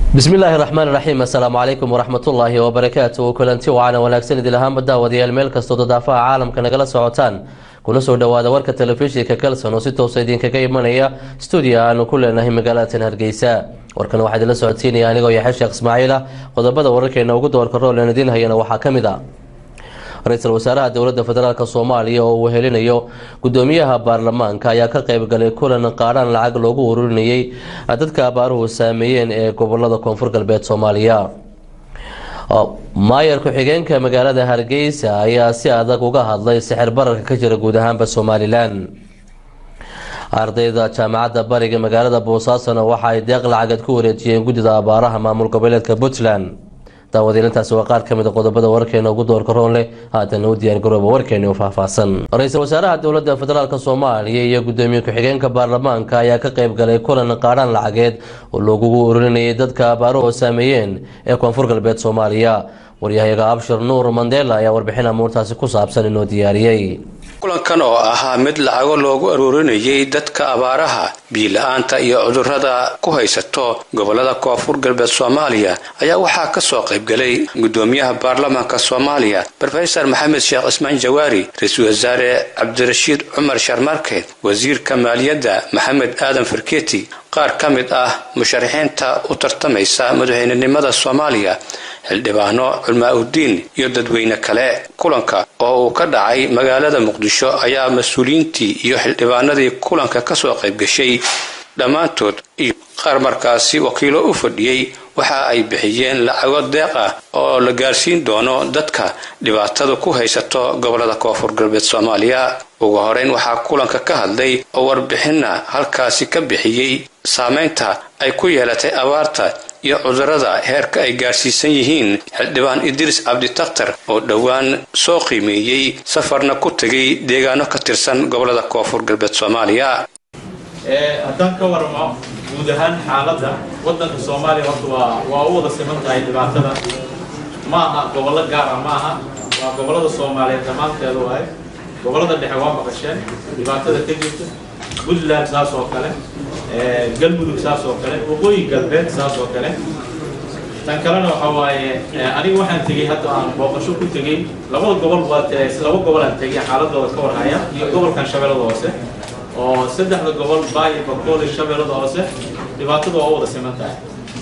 bismillaahi raxmaan raxiim assalaamu calaykum waraxmatullaahi wabarakaatu kulanti wacaana wanaagsan idil ahaanba daawadayaal meel kastoo dadaafaha caalamka nagala socotaan kuna soo dhowaada warka telefishinka kalson oo si toosa idinkaga imanaya stuudio aanu ku leenahay magaalatan hargeysa warkan waxaa idinla socodsiinaya anigoo yaxya sheekh ismaaciil ah qodobada wararkeena ugu doorka roolan idiin hayana waxaa ka mid a ra-iisul wasaaraha dowladda federaalk soomaaliya oo uu helinayo gudoomiyaha baarlamaanka ayaa ka qeybgalay kulan qaadhaan lacag loogu ururinayay dadka abaaruhu saameeyeen ee gobolada koonfur galbeed soomaaliya maayar ku-xigeenka magaalada hargeysa ayaa si adag uga hadlay sixir bararka ka jira guud ahaanba somalilan ardayda jaamacadda bariga magaalada boosaasona waxa ay deeq lacageed ku wareejiyeen guddida abaaraha maamul goboleedka puntland daawadiilintaasi waa qaar ka mid a qodobada warkeena ugu doorka roon leh haatana u diyaargarooba warkeeni u faahfaahsan ra-iisul wasaaraha dowladda federaalk soomaaliya iyo gudoomiye ku-xigeenka baarlamaanka ayaa ka qeyb galay kulan qaadhaan lacageed oo loogugu ururinayay dadka abaaruhu saameeyeen ee koonfur galbeed soomaaliya waryahayaga abshir nuur mandela ayaa warbixin amuurtaasi ku saabsan inoo diyaariyey kulankan oo ahaa mid lacago loogu aruurinayay dadka abaaraha biila-aanta iyo cudurrada ku haysato gobolada koonfur galbeed soomaaliya ayaa waxaa ka soo qaybgalay gudoomiyaha baarlamaanka soomaaliya rofesor maxamed sheekh cismaan jawaari ra-iisul wasaare cabdirashiid cumar sharmarke wasiirka maaliyadda maxamed aadan farketi qaar ka mid ah musharaxiinta u tartamaysa madaxweynenimada soomaaliya xildhibaano culmaa uddiin iyo dadweyne kale kulanka oo uu ka dhacay magaalada muqdisho ayaa mas-uuliyiintii iyo xildhibaanadii kulanka kasoo qaybgashay dhammaantood iyo qaar markaasi wakiilo u fadhiyey waxa ay bixiyeen lacago deeq ah oo la gaarsiin doono dadka dhibaatada ku haysato gobolada koonfur galbeed soomaaliya ugu horeyn waxaa kulanka ka hadlay oo warbixinna halkaasi ka bixiyey saameynta ay ku yeelatay abaarta iyo cudurrada heerka ay gaarsiisan yihiin xildhibaan idriis cabditakhtar oo dhowaan soo qiimeeyey safarna ku tegay deegaano ka tirsan gobolada koonfur galbeed soomaaliya haddaan ka waramo guud ahaan xaaladda waddanka soomaaliya horta waa waa u wada siman tahay dhibaatada ma aha gobollo gaar ah ma aha waa gobollada soomaaliyeed dhammaanteeda waaye gobollada dhexe waa maqasheen dhibaatada ka jirta puntland saas oo kale galmudug saas oo kale waqooyi galbeed saas oo kale tan kalena waxa waaye aniga waxaan tegey hadda aan booqasho ku tegey labada gobol waa laba gobol aan tegey xaaladooda ka warhaya iyo gobolkan shabeellada hoose oo saddexda gobol baayo bakool iyo shabeellada hoose dhibaatada waa u wada siman tahay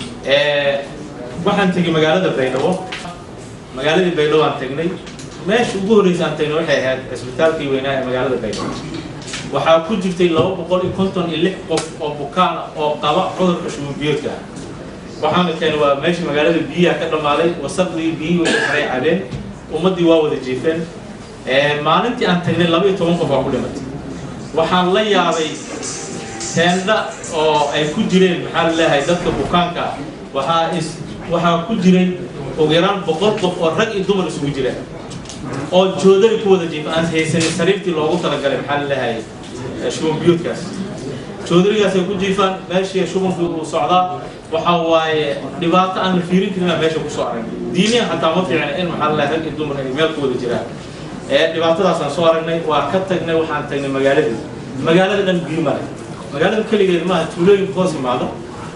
waxaan tegey magaalada baydhabo magaaladii baydhabo aan tegnay meesha ugu horreysa aan tegnay waxay ahayd cisbitaalkii weynaa ee magaalada baydhabo waxaa ku jirtay laba boqol iyo konton iyo lix qof oo bukaan oo qaba cudurka shububiyoodka ah waxaana keenay waa meesha magaalada biyaha ka dhammaaday wasaqdii biyihii way xaray cabeen ummaddii waa wada jiifeen maalintii aan tagnay laba iyo toban qof waa ku dhimatay waxaan la yaabay teendha oo ay ku jireen maxaa la leeyahay dadka bukaanka ah waxaa is waxaa ku jiray ugu yaraan boqol qof oo rag iyo dumar isugu jireen oo joodari ku wada jiifa aan haysanin sariirtii loogu talagalay maxaa la leeyahay shubanbiyoodkaas joodarigaasay ku jiifaan meeshii shubanku uu socdaa waxa waaye dhibaato aan la fiirin karin aan meesha kusoo aragnay diiniyan xataa ma fiicna in maxaa la leeyahay rag iyo dumar ay meel ku wada jiraan dhibaatadaasaan soo aragnay waa ka tagnay waxaan tagnay magaaladii magaalada dhan biyo male magaalada keligeed maaha tuulooyin hoos imaado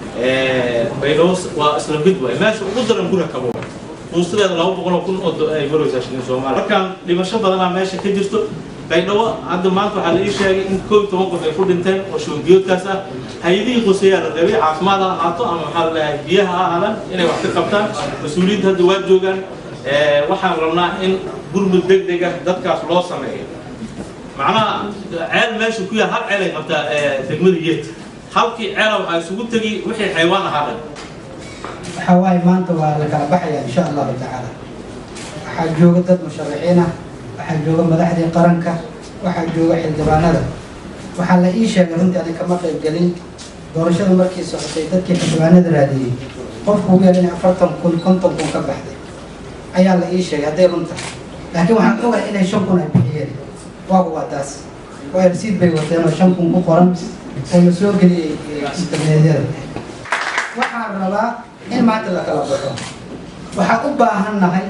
baydhabo waa isla mid waay meesha ugu daran gura kabo fuustadeeda laba boqol oo kun oo ay maraysaa shilin soomaaliya markaan dhimasho badanaa meesha ka jirto baydhabo hadda maanta waxaa la ii sheegay in koob toban qof ay ku dhinteen oo shubanbiyoodkaas ah hay-adihii quseeyaa la rabay caafimaad ha ahaato ama maxaa la leeyahay biyaha ha ahaadaan inay wax ka qabtaan mas-uuliyiinta hadda waa joogaan waxaan rabnaa in gurmud deg deg ah dadkaas loo sameeyo macnaha ceel meesha ku yaal hal ceel ay qabtaa degmada yeet halkii ceela waxaa isugu tegi wixii xaywaan ahaa dhan waxaa waaye maanta waa la kala baxaya insha allahu tacaala waxaa jooga dad musharaxiin ah waxaa jooga madaxdii qaranka waxaa jooga xildhibaanada waxaa la ii sheegay runtii ani kama qayb gelin doorashada markii socotay dadkii xildhibaanada raadiyey qofku ugu yar in afartan kun konton kun ka baxday ayaa la ii sheegay hadday runta laakiin waxaan ogahay inay shan kun ay bixiyeen waagu waa taas waa rasiid bay wateen oo shan kun ku qoran oo la soo geliyey internetyada waxaan rabaa in maanta la kala baxo waxaan u baahan nahay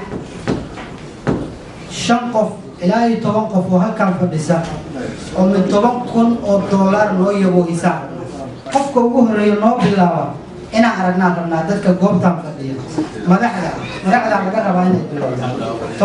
shan qof ilaa iyo toban qof oo halkan fadhisa oo mid toban kun oo doolar noo yabo hisaab qofka ugu horeeya noo bilaaba inaan aragnaan rabnaa dadka goobtaan fadhiya madaxda madaxdaa laga rabaa inay bilowdo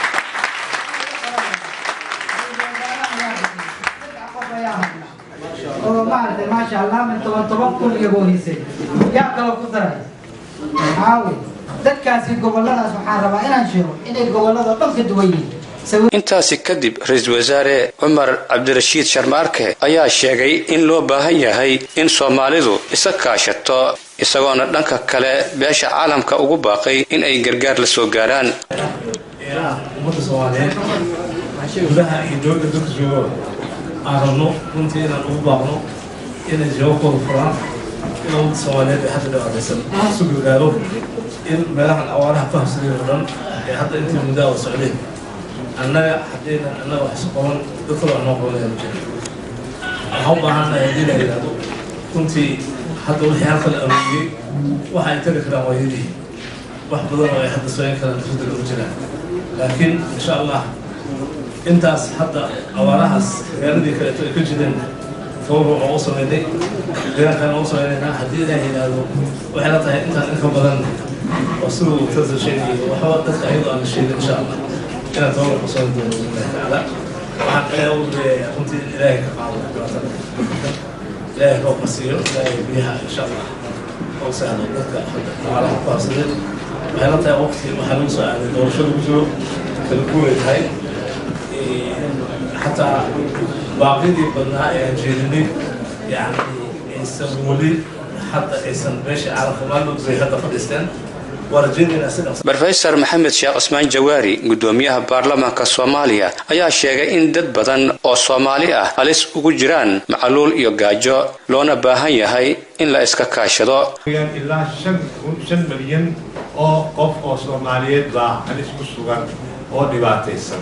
oo maaragtay maasha allah min toban toban kun iyagoo hisay yaa kaloo ku daray caawi dadkaasi goboladaas waxaan rabaa inaan sheego inay gobolada dhan ka duwan yihiin intaasi kadib ra-iisul wasaare cumar cabdirashiid sharmaarke ayaa sheegay in loo baahan yahay in soomaalidu isa kaashato isagoona dhanka kale beesha caalamka ugu baaqay in ay gargaar la soo gaaraan ummadda soomaaliyeed gudaha iyo dowladda dalka joogo aan rabno runtii inaan ugu baaqno inay jawabkooda furaan in ummadda soomaaliyeed ee hadda dhibaataysan isu gargaaro in meelahan awaaraha fahamsadeen oo dhan ee hadda intii muddaa oo socdeen annaga haddaynan annaga wax isu qaban dad kale wax noo qabanaya ma jiro waxaan u baahannahay haddii la yidhaahdo runtii hadda wixii halka la arooriyey waxa ay tari karaan waa yadii wax badan oo ay hadda sooyan karaan dafadda ugu jiraan laakiin insha allah intaas hadda awaarahaas magaaladii kaleeto ay ka jireen fawra oo u sameynay deegaankan u sameynaynaa haddii ilaah yidhaahdo waxay la tahay intaan inka badan oo siduu tasa sheegayo waxba dadka ayadoo aan la sheegin insha allah inaan tababar ku soo doono billahi tacaala waxaan ilaahay u leeyahay runtii in ilaahay ka qaado dhibaatada ilaahay ka qasiyo ilaahay biyaha insha allah oo sahlo dadka dhaqaalaha ku habsadeen waxay la tahay waqti waxaa lagu soo aaday doorasho lagu jiro kala guuray tahay xataa baaqidii badnaa ee aan jeedinay yacni aysan weli hadda aysan meesha caalamka maalmood bay hadda fadhiisteen rofesor maxamed sheekh cusmaan jawaari gudoomiyaha baarlamaanka soomaaliya ayaa sheegay in dad badan oo soomaali ah halis ugu jiraan macaluul iyo gaajo loona baahan yahay in la iska kaashado ilaa shan milyan oo qof oo soomaaliyeed baa halis ku sugan oo dhibaataysan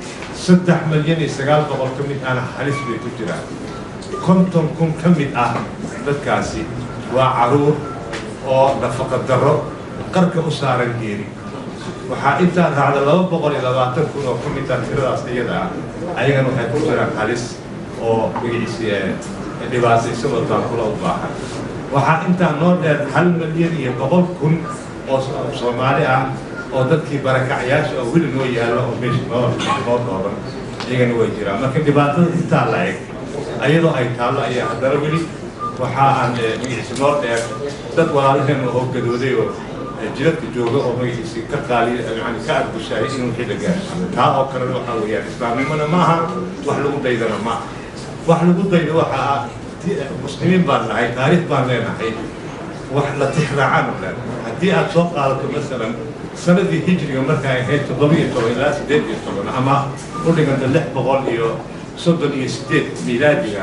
saddex milyan iyo sagaal boqol ka mid ahna halis bay ku jiraan konton kun ka mid ah dadkaasi waa caruur oo nafaqa darro qarka u saaran geeri waxaa intaa raacda laba boqol iyo labaatan kun oo ka mid ah tiradaas iyada ah ayagana waxay ku jiraan halis oo magaciisi dhibaataysan oo taakula u baahan waxaa intaa noo dheer hal milyan iyo boqol kun oo soomaali ah oo dadkii barakacyaasha oo weli noo yaallo oo meesha noo noo dhooban iyagana way jiraan marka dhibaatada intaa la eg ayadoo ay taallo ayaa haddana weli waxa aan magaciisi noo dheer dad walaalaheen oo gadooday oo jiradka jooga oo magaciisi ka qaaliy yani ka argushaayay in wixii la gaarsiiyo taa oo kalena waxaa weeyaan islaamnimona maaha wax lagu daydana maaha wax lagu daydo waxa ah muslimiin baan nahay taariikh baan leenahay wax la tixraacaan leenahay haddii aad soo qaadato masalan sanadii hijriga markay ahayd toddoba iyo toban ilaa siddeed iyo toban ama u dhiganta lix boqol iyo soddon iyo siddeed miilaadiga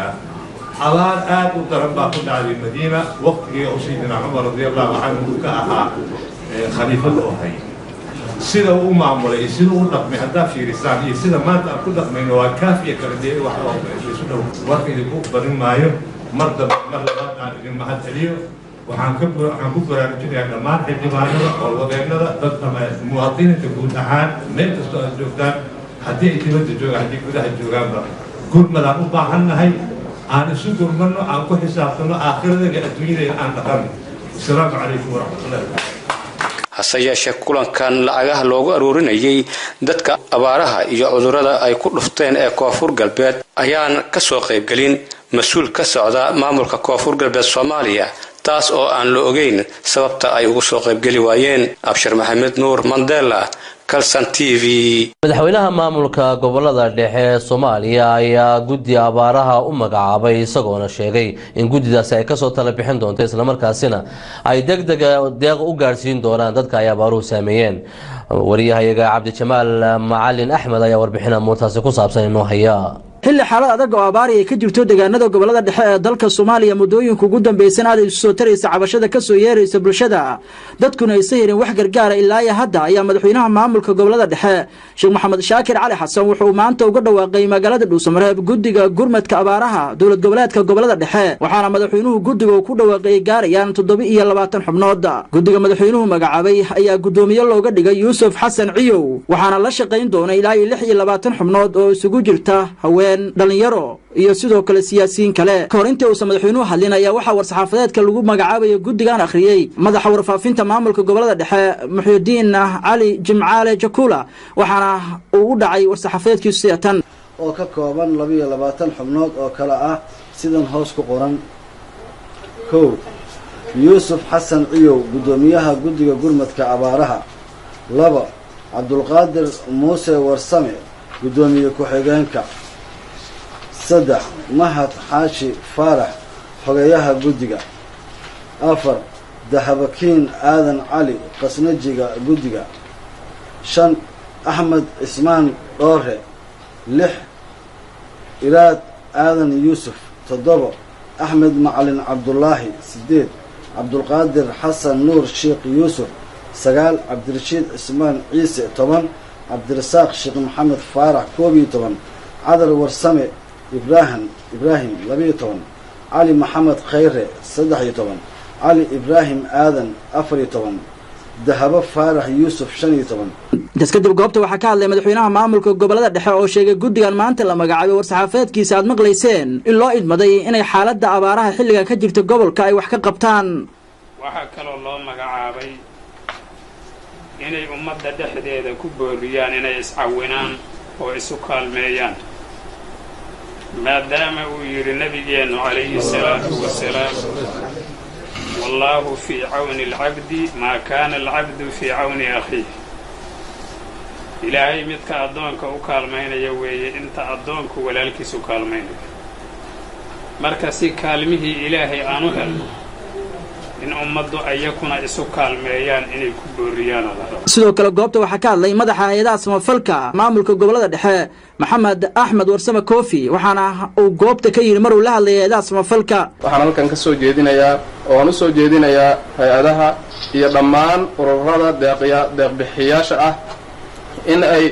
abaar aad u daran baa ku dhacday madiina waqtigii oo sayidina cumar radiallahu canhu ka ahaa khaliifada oo hay sida uu u maamulay iyo sida u dhaqmay haddaa fiirisaan iyo sida maanta aan ku dhaqmayno waa kaafiya kala dee wax oo isu dhow warka idinku badin maayo mar dambe mar labaad aan idin mahad celiyo waxaan ka waxaan ku baraarujinayaa dhammaan xildhibaanada howlwadeennada dad ama muwaadiniinta guud ahaan meel kastoo aad joogtaan haddii ay dibadda joogaan haddii gudaha joogaanba gurmadaan u baahannahay aan isu gurmano aan ku xisaabtano aakhiradeena adduunyadeena aan dhaqano asalaamu calaykum waraxmatullahi hase yeeshee kulankan lacagaha loogu aruurinayay dadka abaaraha iyo cudurrada ay ku dhufteen ee koonfur galbeed ayaan ka soo qaybgelin mas-uul ka socda maamulka koonfur galbeed soomaaliya taas oo aan la ogeyn sababta ay ugu soo qaybgeli waayeen abshir maxamed nuur mandela calson t v madaxweynaha maamulka gobolada dhexe ee soomaaliya ayaa guddi abaaraha u magacaabay isagoona sheegay in guddidaasi ay kasoo tala bixin doonto islamarkaasina ay deg dega deeq u gaadhsiin doonaan dadka ay abaaruhu saameeyeen wariyahayaga cabdijamaal macalin axmed ayaa warbixin amuurtaasi ku saabsan inoo haya xilli xaalad adag oo abaari ay ka jirto deegaanada gobolada dhexe ee dalka soomaaliya muddooyinka ugu dambaysan aad ay isu soo taraysa cabashada ka soo yeeraysa bulshada dadkuna aysa helin wax gargaara ilaa iyo hadda ayaa madaxweynaha maamulka gobolada dhexe sheekh maxamed shaakir cali xasan wuxuu maanta uga dhawaaqay magaalada dhuusamareeb guddiga gurmadka abaaraha dowlad goboleedka gobolada dhexe waxaana madaxweynuhu guddiga uu ku dhawaaqay gaarayaan toddoba iyo labaatan xubnood guddiga madaxweynuhu magacaabay ayaa guddoomiye looga dhigay yuusuf xasan ciyow waxaana la shaqayn doona ilaa iyo lix iyo labaatan xubnood oo isugu jirta haween jireen dhallinyaro iyo sidoo kale siyaasiyiin kale ka hor intii uusan madaxweynuhu hadlin ayaa waxaa war-saxaafadeedka lagu magacaabaya guddigan akhriyey madaxa warfaafinta maamulka gobolada dhexe muxuudiin cali jimcaale jakula waxaana uu u dhacay war-saxaafadeedkiisu sida tan oo ka kooban labiyo labaatan xubnood oo kale ah sidan hoos ku qoran kow yuusuf xasan ciyow guddoomiyaha guddiga gurmadka abaaraha laba cabdulqaadir muuse warsame guddoomiye ku-xigeenka saddex mahad xaashi faarax xogeeyaha guddiga afar dahabakiin aadan cali qasnajiga guddiga shan axmed cismaan dhoore lix iraad aadan yuusuf toddoba axmed macalin cabdulaahi sideed cabdulqaadir xasan nuur sheekh yuusuf sagaal cabdirashiid cismaan ciise toban cabdirasaaq sheekh maxamed faarax koob iyo toban cadar warsame ibraahim ibraahim labiyo toban cali maxamed khayre saddex iyo toban cali ibraahim aadan afar iyo toban dahabo faarax yuusuf shan iyo toban intaas kadib goobta waxaa ka hadlay madaxweynaha maamulka gobolada dhexe oo sheegay guddigan maanta la magacaabay war-saxaafadeedkiisa aad maqlayseen in loo idmaday inay xaaladda abaaraha xilliga ka jirta gobolka ay wax ka qabtaan waxaa kaloo loo magacaabay inay ummadda dhexdeeda ku booriyaan inay iscawinaan oo isu kaalmeeyaan maadaama uu yidhi nebigeennu calayhi salaatu wasalaam wallaahu fii cawni alcabdi maa kaana alcabdu fii cawni akhiih ilaahay midka addoonka u kaalmaynaya weeye inta addoonku walaalkiisu kaalmaynayo marka si kaalmihii ilaahay aan u helno in ummaddu ayakuna isu kaalmeeyaan inay ku booriyaana la rabo sidoo kale goobta waxaa ka hadlay madaxa hay-adaha samafalka maamulka gobolada dhexe maxamed axmed warsame koofi waxaana uu goobta ka yidhi maruu la hadlayay hay-adaha samafalka waxaan halkan ka soo jeedinayaa oo aan u soo jeedinayaa hay-adaha iyo dhammaan ururada deeqya deeqbixiyaasha ah in ay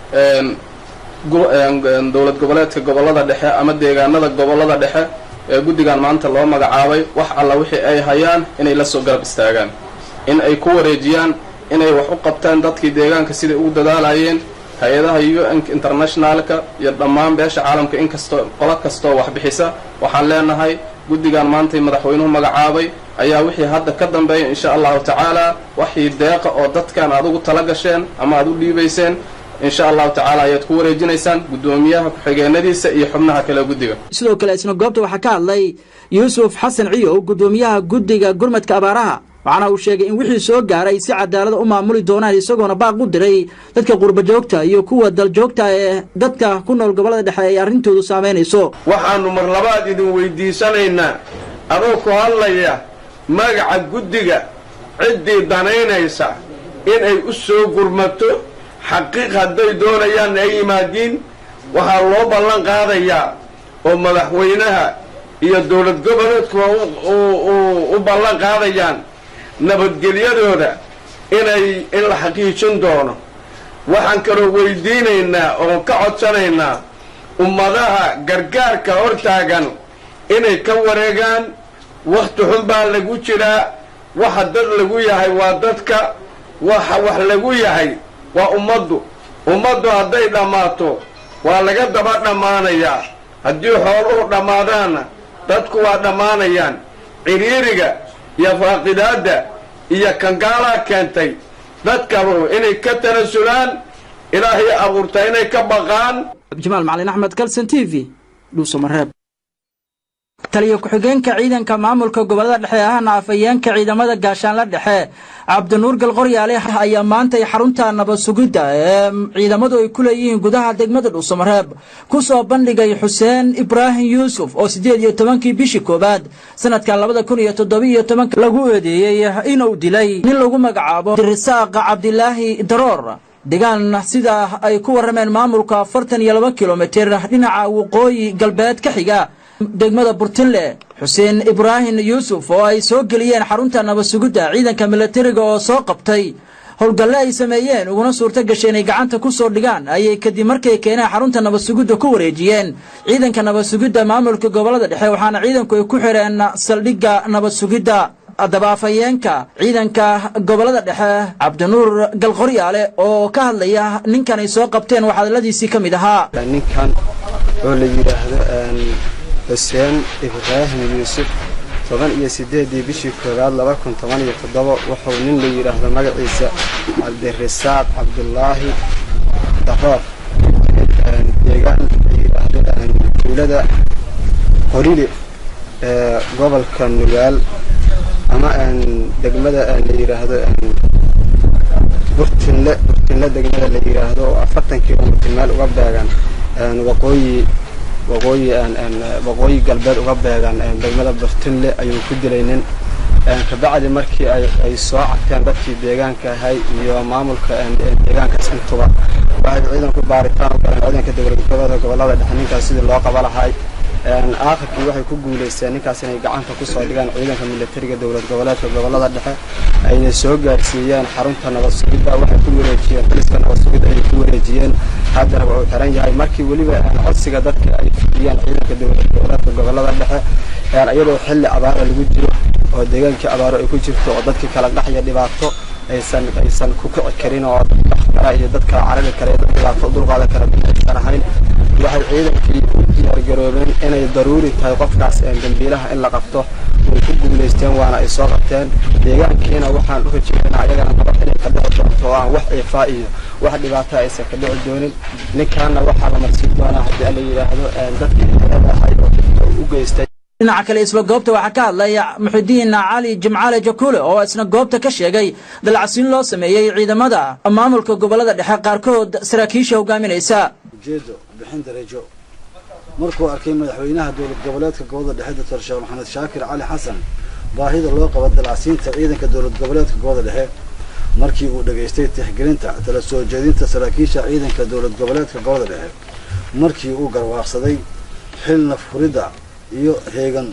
dowlad goboleedka gobolada dhexe ama deegaanada gobolada dhexe ee guddigan maanta loo magacaabay wax alla wixii ay hayaan inay la soo garab istaagaan in ay ku wareejiyaan inay wax u qabtaan dadkii deegaanka siday ugu dadaalayeen hay-adaha u n internationalka iyo dhammaan beesha caalamka inkastoo qolo kastoo wax bixisa waxaan leenahay guddigan maantay madaxweynuhu magacaabay ayaa wixii hadda ka dambeeya insha allahu tacaala waxii deeqa oo dadkan aad ugu tala gasheen ama aad u dhiibayseen insha allahu tacaala ayaad ku wareejinaysaan guddoomiyaha ku-xigeenadiisa iyo xubnaha kale guddiga sidoo kale isna goobta waxaa ka hadlay yuusuf xasan ciyow guddoomiyaha guddiga gurmadka abaaraha waxaana uu sheegay in wixii soo gaaray si cadaalada u maamuli doonaan isagoona baaq u diray dadka qurbajoogta iyo kuwa daljoogta ee dadka ku nool gobolada dhexe ay arrintoodu saamaynayso waxaannu mar labaad idin weydiisanaynaa adoo ku hadlaya magaca guddiga ciddii danaynaysa inay u soo gurmato xaqiiq hadday doonayaan ay yimaadiin waxaa loo ballan qaadayaa oo madaxweynaha iyo dowlad goboleedkuwa u ballan qaadayaan nabadgelyadooda inay in la xaqiijin doono waxaan kaloo weydiinaynaa oon ka codsanaynaa ummadaha gargaarka hortaagan inay ka wareegaan wakhti xun baa lagu jiraa waxa dad lagu yahay waa dadka waxa wax lagu yahay waa ummaddu ummaddu hadday dhammaato waa laga daba dhammaanayaa haddii xooluhu dhammaadaanna dadku waa dhammaanayaan ciriiriga iyo faaqidaadda iyo kangaalaa keentay dadkabu inay ka tanasulaan ilaahay abuurta inay ka baqaan jamaal macalin axmed kalson t v dhuusamareeb taliyo ku-xigeenka ciidanka maamulka gobolada dhexe ahna afhayeenka ciidamada gaashaanla dhexe cabdinuur galqoryaale ayaa maantay xarunta nabad sugidda ee ciidamadu ay ku leeyihiin gudaha degmada dhuusamareeb ku soo bandhigay xuseen ibraahim yuusuf oo siddeed iyo tobankii bishii koowaad sanadkan labada kun iyo toddobiiyo tobanka lagu eedeeyey inuu dilay nin lagu magacaabo dirisaaq cabdilaahi daroor degaan sida ay ku warrameen maamulka afartan iyo laba kilomitir dhinaca waqooyi galbeed ka xiga degmada burtinle xuseen ibraahim yuusuf oo ay soo geliyeen xarunta nabad sugidda ciidanka milatariga oo soo qabtay howlgalle ay sameeyeen uguna suurto gashay inay gacanta ku soo dhigaan ayay kadib markay keeneen xarunta nabad sugidda ku wareejiyeen ciidanka nabad sugidda maamulka gobolada dhexe waxaana ciidanku ay ku xidheen saldhigga nabad sugidda haddaba afhayeenka ciidanka gobolada dhexe cabdinuur galqoryaale oo ka hadlaya ninkan ay soo qabteen waxaa hadaladiisii ka mid ahaa ninkan oo la yidhaahdo xuseen ibraahim yuusuf toban iyo siddeedii bishii koowaad laba kun toban iyo toddoba wuxuu nin la yidhaahdo magaciisa cabdirasaaq cabdulaahi daroor deegaan la yidhaahdo tuulada qorile ee gobolka nugaal ama degmada la yidhaahdo burtinle burtinle degmada la yidhaahdo oo afartan kilomitr meel uga beegan waqooyi waqooyi waqooyi galbeed uga beegan degmada burtinle ayuu ku dilay nin kabacdi markii ay soo cagteen dadkii deegaanka ahay iyo maamulka deegaankaas intuba waxay ciidanku baaritaan u galeen ciidanka dowladgoboleeda gobolada dhexe ninkaas sidii loo qaba lahay aakhirkii waxay ku guulaysteen ninkaas inay gacanta kusoo dhigaan ciidanka militariga dowlad goboleedka gobolada dhexe ayna soo gaarsiiyeen xarunta nabad sugidda waxay ku wareejiyeen boliska nabad sugidda ayay ku wareejiyeen haddana wuxuu xiran yahay markii weliba codsiga dadka ay fidiyeen ciidanka dowlad goboleedka gobolada dhexe iyadoo xilli abaara lagu jiro oo deegaankii abaaro ay ku jirto oo dadkii kala dhaxya dhibaato aysan aysan ku kici karin oo kala iyo dad kala carari kara dad dhibaato dulqaadan kara aysan ahayn waxay ciidankii u diyaargaroobeen inay daruuri tahay qofkaas dambiilaha in la qabto way ku guulaysteen waana ay soo qabteen deegaankiina waxaan u rajeynaa ayagana nabad inay ka dhici doonto oo aan wax ciifaa iyo wax dhibaata aysan ka dhici doonin ninkaana waxaa la marsiin doonaa haddii la yidhaahdo dadkii xeelada ahay oo dhibka u geystay dhinaca kale isla goobta waxaa ka hadlaya muxidiin cali jimcaale jakule oo isna goobta ka sheegay dalacsiin loo sameeyey ciidamada maamulka gobolada dhexe qaarkood saraakiisha hogaaminaysa ujeedo bixin darajo markuu arkay madaxweynaha dowlad goboleedka gobolada dhexe doctor sheekh maxamed shaakir cali xasan baahida loo qabo dalacsiinta ciidanka dowlad goboleedka gobolada dhexe markii uu dhegaystay tixgelinta tala soo jeedinta saraakiisha ciidanka dowlad goboleedka gobolada dhexe markii uu garwaaqsaday xilna furidda iyo heegan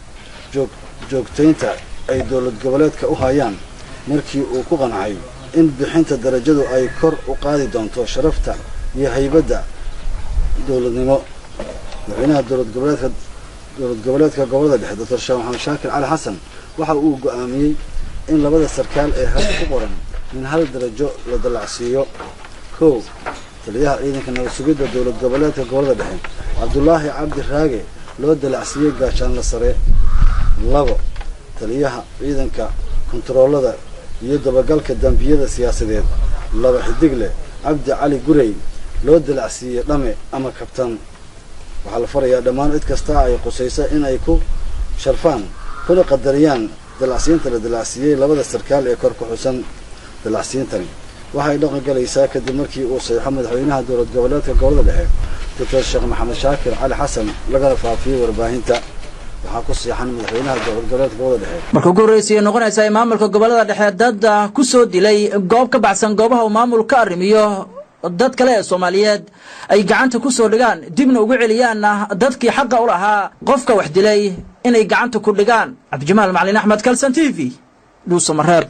joog joogtaynta ay dowlad goboleedka u hayaan markii uu ku qancay in bixinta darajadu ay kor u qaadi doonto sharafta iyo haybadda dowladnimo madaxweynaha dowlad goboleedka dowlad goboleedka gobolada dhexe doctor sheekh maxamed shaakir cali xasan waxa uu go'aamiyey in labada sarkaal ee had ku qoran min hal darajo la dallacsiiyo kow taliyaha ciidanka nabad sugidda dowlad goboleedka gobolada dhexe cabdulaahi cabdi raage loo dalacsiiyey gaashaanla sare labo taliyaha ciidanka kontaroolada iyo dabagalka dambiyada siyaasadeed laba xidigle cabdi cali gurey loo dalacsiiyey dhame ama kabtan waxaa la farayaa dhammaan cid kasta ay qusaysa in ay ku sharfaan kuna qadariyaan dalacsiinta la dalacsiiyey labada sarkaal ee kor ku xusan dalacsiintani waxay dhaqan galaysaa kadib markii uu saxiixo madaxweynaha dowlad goboleedka gobolada dhexe doctor sheekh maxamed shaakir cali xasan lagana faafiyey warbaahinta waxaa ku siixan madaxweynaha dowlad goboleedka gobolada dhexe marka ugu horreysayay noqonaysa in maamulka gobolada dhexe dad ku soo dilay goob ka baxsan goobaha uu maamul ka arrimiyo dad kale ee soomaaliyeed ay gacanta ku soo dhigaan dibna ugu celiyaanna dadkii xaqa u lahaa qofka wax dilay inay gacanta ku dhigaan cabdijimaal macalin axmed kalson t v dhuusamareeb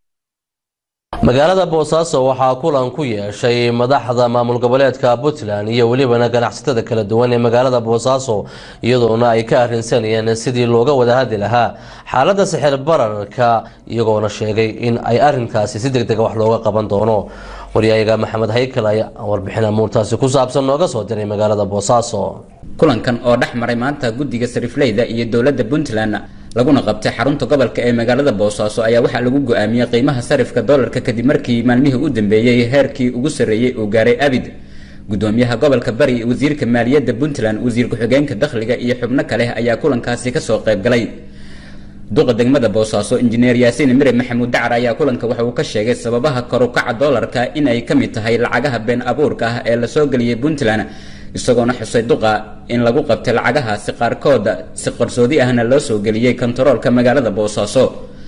magaalada boosaaso waxaa kulan ku yeeshay madaxda maamul goboleedka puntland iyo welibana ganacsatada kala duwan ee magaalada boosaaso iyadoona ay ka arrinsanayeen sidii looga wada hadli lahaa xaaladda sixir bararka iyagoona sheegay in ay arinkaasi si deg dega wax looga qaban doono waryahayaga maxamed haykal ayaa warbixin amuurtaasi ku saabsan nooga soo diray magaalada boosaaso kulankan oo dhex maray maanta guddiga sarifleyda iyo dowladda puntland laguna qabtay xarunta gobolka ee magaalada boosaaso ayaa waxaa lagu go-aamiyey qiimaha sarifka doolarka kadib markii maalmihii u dambeeyey heerkii ugu sarreeyey uu gaaray abid gudoomiyaha gobolka bari wasiirka maaliyadda puntland wasiir ku-xigeenka dakhliga iyo xubno kale ayaa kulankaasi kasoo qayb galay duqa degmada boosaaso injineer yaasiin mire maxamuud dacar ayaa kulanka waxa uu ka sheegay sababaha korukaca doolarka in ay ka mid tahay lacagaha been abuurka ah ee lasoo geliyey puntland isagoona xusay duqa in lagu qabtay lacagahaasi qaarkooda si qarsoodi ahna loo soo geliyey kontaroolka magaalada boosaaso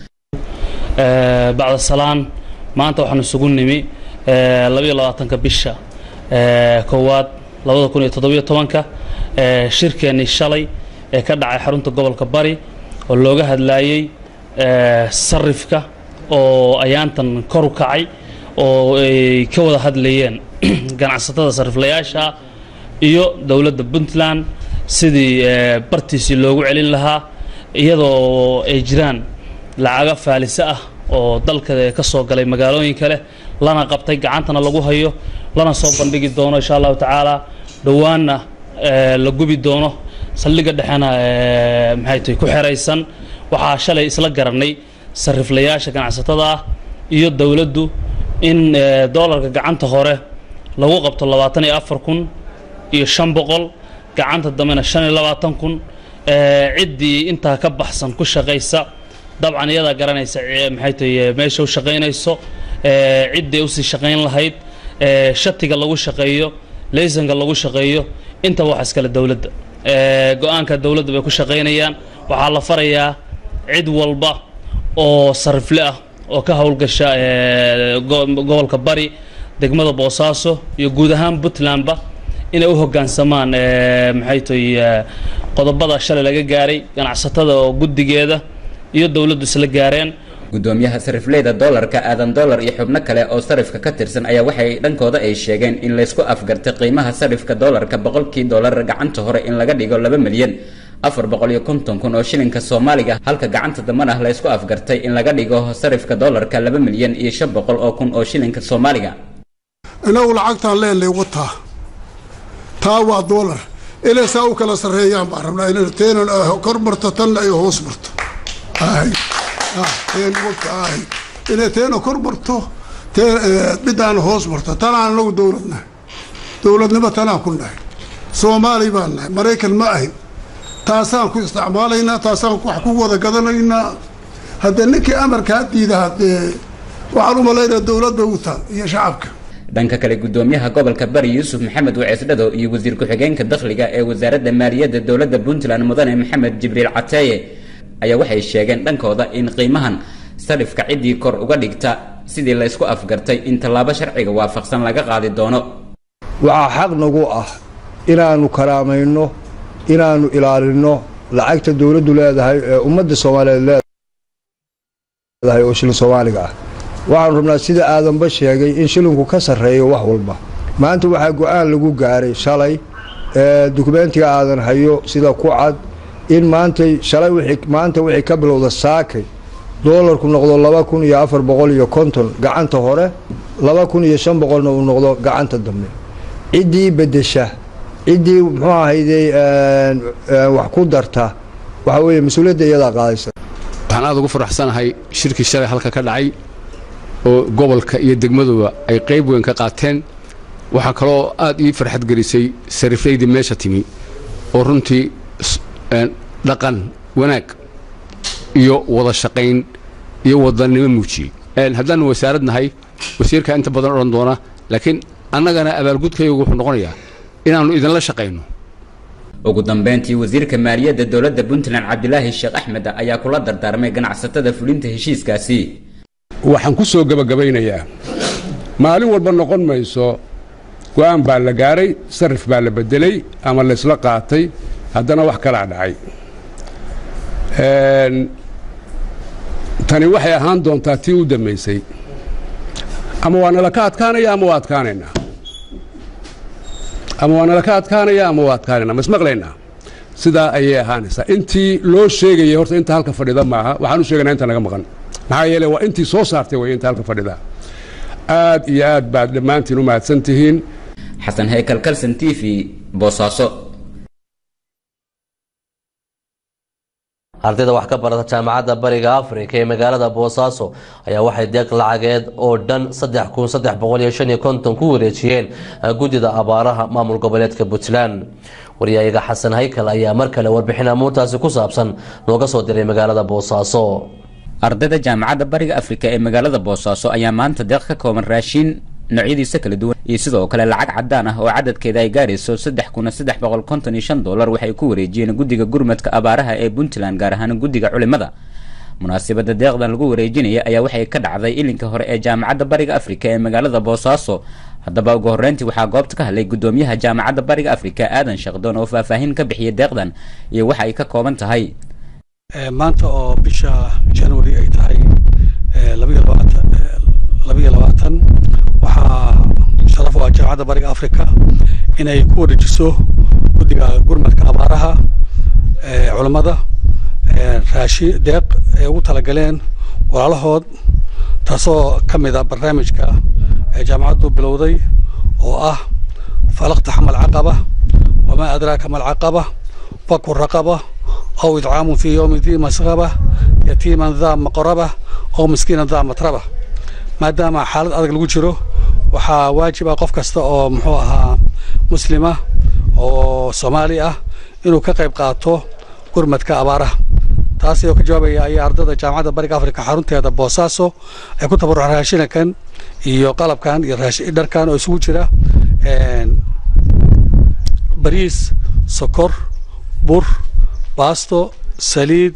bacda salaan maanta waxaan isugu nimi labayo labaatanka bisha koowaad labada kun iyo toddobiyo tobanka shirkeennii shalay ee ka dhacay xarunta gobolka bari oo looga hadlaayey sarifka oo ayaantan kor u kacay oo ay ka wada hadlayeen ganacsatada sariflayaasha iyo dowladda puntland sidii bartiisii loogu celin lahaa iyadoo ay jiraan lacago faalise ah oo dalka ka soo galay magaalooyin kale lana qabtay gacantana lagu hayo lana soo bandhigi doono insha allahu tacaala dhowaanna la gubi doono saldhigga dhexena maxay tahay ku xeraysan waxaa shalay isla garanay sariflayaasha ganacsatada ah iyo dowladdu in doolarka gacanta hore lagu qabto labaatan iyo afar kun iyo shan boqol gacanta dambena shan iyo labaatan kun ciddii intaa ka baxsan ku shaqaysa dabcan iyadaa garanaysa maxay tahay meesha u shaqaynayso cidday usii shaqayn lahayd shatiga lagu shaqeeyo laysanka lagu shaqeeyo intaba wax iskale dowladda go-aanka dowladda bay ku shaqaynayaan waxaa la farayaa cid walba oo sarifle ah oo ka howlgasha gobolka bari degmada boosaaso iyo guud ahaan puntlandba inay u hoggaansamaan maxay tahay qodobada shalay laga gaaray ganacsatada oo guddigeeda iyo dowladdu isla gaareen gudoomiyaha sarifleyda doolarka aadan doolar iyo xubno kale oo sarifka ka tirsan ayaa waxay dhankooda ay sheegeen in laysku afgartay qiimaha sarifka doolarka boqolkii doolar gacanta hore in laga dhigo laba milyan afar boqol iyo konton kun oo shilinka soomaaliga halka gacanta dambana laysku afgartay in laga dhigo sarifka doolarka laba milyan iyo shan boqol oo kun oo shilinka soomaaliga inagu lacagtaan leenay wataa taa waa doolar inay saa u kala sarreeyaan baan rabnaa inay teenan kor marto tanna ay hoos marto inay teena kor marto midaan hoos marto tanaan anagu dowlad nahay dowladnimo tanaan ku nahay soomaali baan nahay maraykan ma ahin taasaan ku isticmaalaynaa taasaan wax ku wada gadanaynaa haddee ninkii amarkaa diida haddee waxaan u malaynaya dowlad bay u taal iyo shacabka dhanka kale gudoomiyaha gobolka bari yuusuf maxamed waceesdhado iyo wasiir ku-xigeenka dakhliga ee wasaaradda maaliyadda dowladda puntland mudane maxamed jibriil cateeye ayaa waxay sheegeen dhankooda in qiimahan sarifka ciddii kor uga dhigta sidii laysku afgartay in tallaabo sharciga waafaqsan laga qaadi doono waxaa xaq nagu ah inaannu karaamayno inaannu ilaalinno lacagta dowladdu leedahay ee ummadda soomaaliyeed leedahay oo shilin soomaaliga ah waxaanu rabnaa sida aadanba sheegay in shilinku ka sarreeyo wax walba maanta waxaa go-aan lagu gaaray shalay ee dukumentiga aadan hayo sida ku cad in maantay shalay maanta wixii ka bilowda saakay doolarku noqdo laba kun iyo afar boqol iyo konton gacanta hore laba kun iyo shan boqolna uu noqdo gacanta dambe ciddii beddesha ciddii muxuu ahayday wax ku darta waxa weeye mas-uuliyadda iyadaa qaadaysa waxaan aada ugu faraxsanahay shirkii shalay halka ka dhacay oo gobolka iyo degmaduba ay qayb weyn ka qaateen waxaa kaloo aad ii farxad gelisay sariflaydii meesha timi oo runtii dhaqan wanaag iyo wada shaqayn iyo wadannimo muujiyey haddaanu wasaarad nahay wasiirkaa inta badan odhan doona laakiin annagana abaalgudkaygu wuxuu noqonayaa inaannu idinla shaqayno ugu dambeyntii wasiirka maaliyadda dowladda puntland cabdilaahi sheekh axmed ayaa kula dardaarmay ganacsatada fulinta heshiiskaasi waxaan ku soo gebagabaynayaa maalin walba noqon mayso go'aan baa la gaaray sarif baa la beddelay ama laysla qaatay haddana wax kalaa dhacay tani waxay ahaan doontaa tii u dambaysay ama waa nala ka adkaanaya ama waa adkaanaynaa ama waa nala ka adkaanaya ama waa adkaanaynaa ma ismaqlaynaa sidaa ayay ahaanaysaa intii loo sheegayay horta inta halka fadhida maaha waxaan u sheegaynaa inta naga maqan maxaa yeele waa intii soo saartay way inta halka fadhida aad iyo aad baad dhammaantiin u mahadsan tihiin xasan haykal kalson t v boosaaso ardayda wax ka barata jaamacadda bariga afrika ee magaalada boosaaso ayaa waxay deeq lacageed oo dhan saddex kun saddex boqol iyo shan iyo konton ku wareejiyeen guddida abaaraha maamul goboleedka puntland waryayaga xasan haykal ayaa mar kale warbixin amuurtaasi ku saabsan nooga soo diray magaalada boosaaso ardayda jaamacadda bariga afrika ee magaalada boosaaso ayaa maanta deeq ka kooban raashiin noocyadiisa kala duwan iyo sidoo kale lacag cadaan ah oo cadadkeeda ay gaarayso saddex kuna saddex boqol konton iyo shan dollar waxay ku wareejiyeen guddiga gurmadka abaaraha ee puntland gaar ahaan guddiga culimada munaasabada deeqdan lagu wareejinaya ayaa waxay ka dhacday ilinka hore ee jaamacadda bariga afrika ee magaalada boosaaso haddaba ugu horreyntii waxaa goobta ka hadlay gudoomiyaha jaamacadda bariga afrika aadan shaqdoon oo faahfaahin ka bixiyay deeqdan iyo waxa ay ka kooban tahay maanta oo bisha january ay tahay labayo labaatan labayo labaatan waxaa sharaf u ah jaamacadda bariga africa inay ku wareejiso guddiga gurmadka abaaraha culammada raashin deeq ay ugu talagaleen walaalahood taasoo ka mid ah barnaamijka ee jaamacaddu bilowday oo ah falaqta xamal caqaba wamaa adraaka ma alcaqaba faku raqaba aw idcaamun fii yowmi dii masqaba yatiiman daa maqraba aw miskiinan daa matraba maadaama xaalad adag lagu jiro waxaa waajib ah qof kasta oo muxuu ahaa muslima oo soomaali ah inuu ka qayb qaato gurmadka abaaraha taas ayoo ka jawaabaya ayaa ardada jaamacadda bariga afrika xarunteeda boosaaso ay ku tabaruceen raashinakan iyo qalabkan iyo dharkan oo isugu jira bariis sokor bur baasto saliid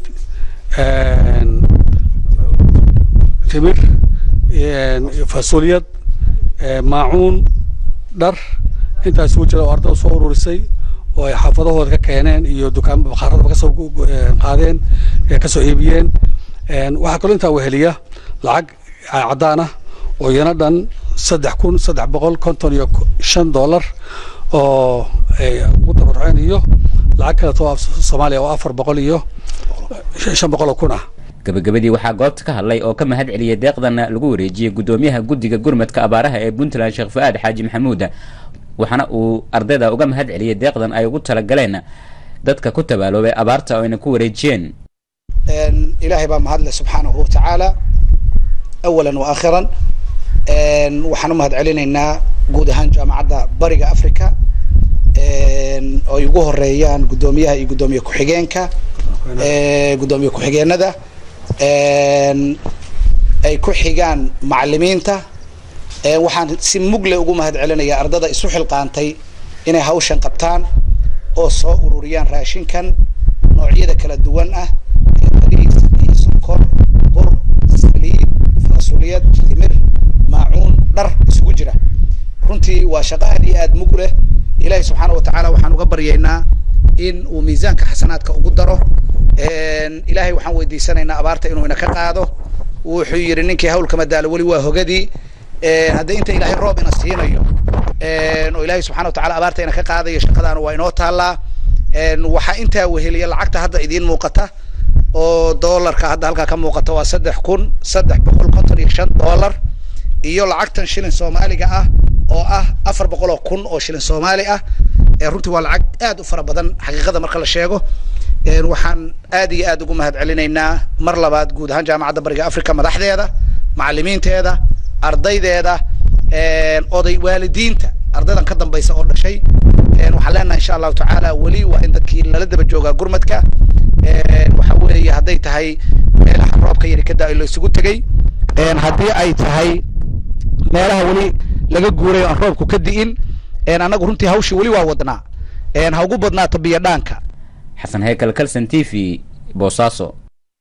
timir fasuuliyad maacuun dhar intaa isugu jira oo ardada soo ururisay oo ay xaafadahooda ka keeneen iyo dukaan bakaaradaba kasoo qaadeen kasoo iibiyeen waxaa kaloo intaa weheliya lacag caddaan ah oo iyana dhan saddex kun saddex boqol konton iyo shan dollar oo ay ugu tabaruceen iyo lacag kaleto soomaaliya oo afar boqol iyo shan boqol oo kun ah gabagabadii waxaa goobta ka hadlay oo ka mahad celiyey deeqdana lagu wareejiyey gudoomiyaha guddiga gurmadka abaaraha ee puntland sheekh fu-aad xaaji maxamuud waxaana uu ardayda uga mahad celiyey deeqdan ay ugu talagaleen dadka ku tabaaloobay abaarta oo ayna ku wareejiyeen ilaahay baa mahadle subxaanahu watacaala awalan wa aakhiran waxaan u mahad celinaynaa guud ahaan jaamacadda bariga africa oo ay ugu horeeyaan guddoomiyaha iyo guddoomiye ku-xigeenka guddoomiye ku-xigeenada ay ku xigaan macalimiinta waxaan si mugle ugu mahad celinayaa ardada isu xilqaantay inay hawshan qabtaan oo soo ururiyaan raashinkan noocyada kala duwan ah bariis iyo sonkor bur saliid fasuliyad timir maacuun dhar isugu jira runtii waa shaqo aad iyo aad mug leh ilaahay subxaana watacaala waxaan uga baryaynaa in uu miisaanka xasanaadka ugu daro ilaahay waxaan weydiisanaynaa abaarta inuu ina ka qaado wuxuu yidhi ninkii hawlka madaalo weli waa hogadii haddii inta ilaahay roob ina siinayo oo ilaahay subxana watacaala abaarta ina ka qaadayo shaqadaana waa inoo taallaa waxaa intaa weheliya lacagta hadda idiin muuqata oo doolarka hadda halkaa ka muuqata waa saddex kun saddex boqol konton iyo shan doolar iyo lacagtan shilin soomaaliga ah oo ah afar boqol oo kun oo shilin soomaali ah runtii waa lacag aad u fara badan xaqiiqada marka la sheego waxaan aad iyo aad ugu mahad celinaynaa mar labaad guud ahaan jaamacadda bariga africa madaxdeeda macalimiinteeda ardaydeeda oday waalidiinta ardaydan ka dambaysa oo dhashay waxaan leenahay insha allahu tacaala weli waa in dadkii lala daba joogaa gurmadka waxa weeye hadday tahay meelaha roobka yari ka daa-o la isugu tegey haddii ay tahay meelaha weli laga guuray aan roobku ka di'in annagu runtii hawshii weli waa wadnaa ha ugu badnaato biyo dhaanka xasan heykal kalson t v boosaaso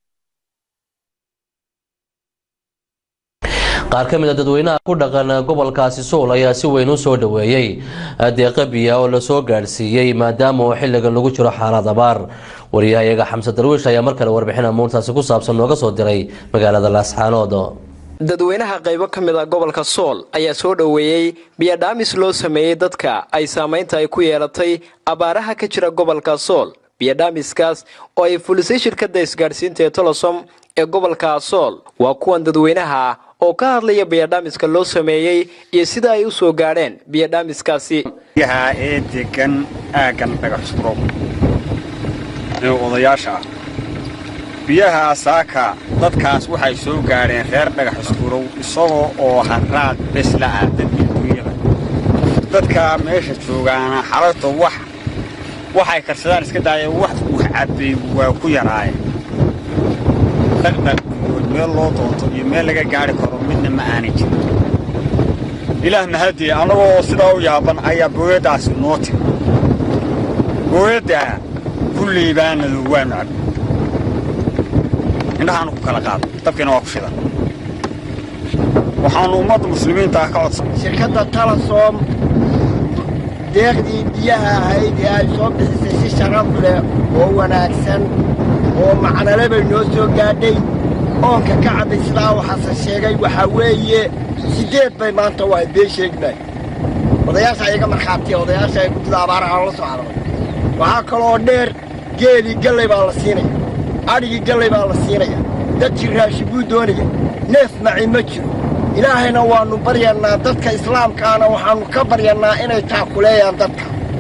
qaar ka mid a dadweynaha ku dhaqan gobolkaasi suul ayaa si weyn u soo dhoweeyey deeqa biya oo lasoo gaadhsiiyey maadaama uu xilligan lagu jiro xaalad abaar wariyahayaga xamse darwiish ayaa mar kale warbixin amuurtaasi ku saabsan nooga soo diray magaalada laasxaanood dadweynaha qaybo ka mid a gobolka sool ayaa soo dhoweeyey biyadhaamis loo sameeyey dadka ay saamaynta ay ku yeelatay abaaraha ka jira gobolka sool biyadhaamiskaas oo ay fulisay shirkadda isgaadhsiinta ee tolosom ee gobolka sool waa kuwan dadweynaha oo ka hadlaya biyadhaamiska loo sameeyey iyo sida ay u soo gaadheen biyadhaamiskaasi biyaha ee degan aaggan dhagaxsuro ee odayaasha ah biyaha saaka dadkaas waxay soo gaadheen reer dhagaxiskurow isagoo oo harraad besla ah dadkii dunyada dadka meesha joogaana xalalta wax waxay karsadaan iska daayeen wax uu cabbay waa ku yaraayeen dhaqdhaq iyo meel loo doonto iyo meel laga gaadhi karo midna ma aanay jirin ilaah mahadiye annagoo sidaa u yaaban ayaa booyaddaasi noo timi booyaddaa kulley baanadu waanu cabbi indhahaanu ku kala qaado dabkiina waa ku shidan waxaannu ummadda muslimiinta ka codsan shirkadda talasom deeqdii biyaha ahayd ee ay soo bixisay si sharaf leh oo wanaagsan oo macnale bay noo soo gaadhay oonka ka cabbay sidaa waxaase sheegay waxaa weeye siddeed bay maanta waa been sheegnay odayaasha iyaga markhaatiya odayaasha ay guddida abaaraha la soo cararay waxaa kaloo dheer geelii gallay baa la siinaya adhigii gallay baa la siinaya dadkii raashin buu doonaya neef maci ma jiro ilaahayna waannu baryannaa dadka islaamkaana waxaannu ka baryannaa inay taakuleeyaan dadka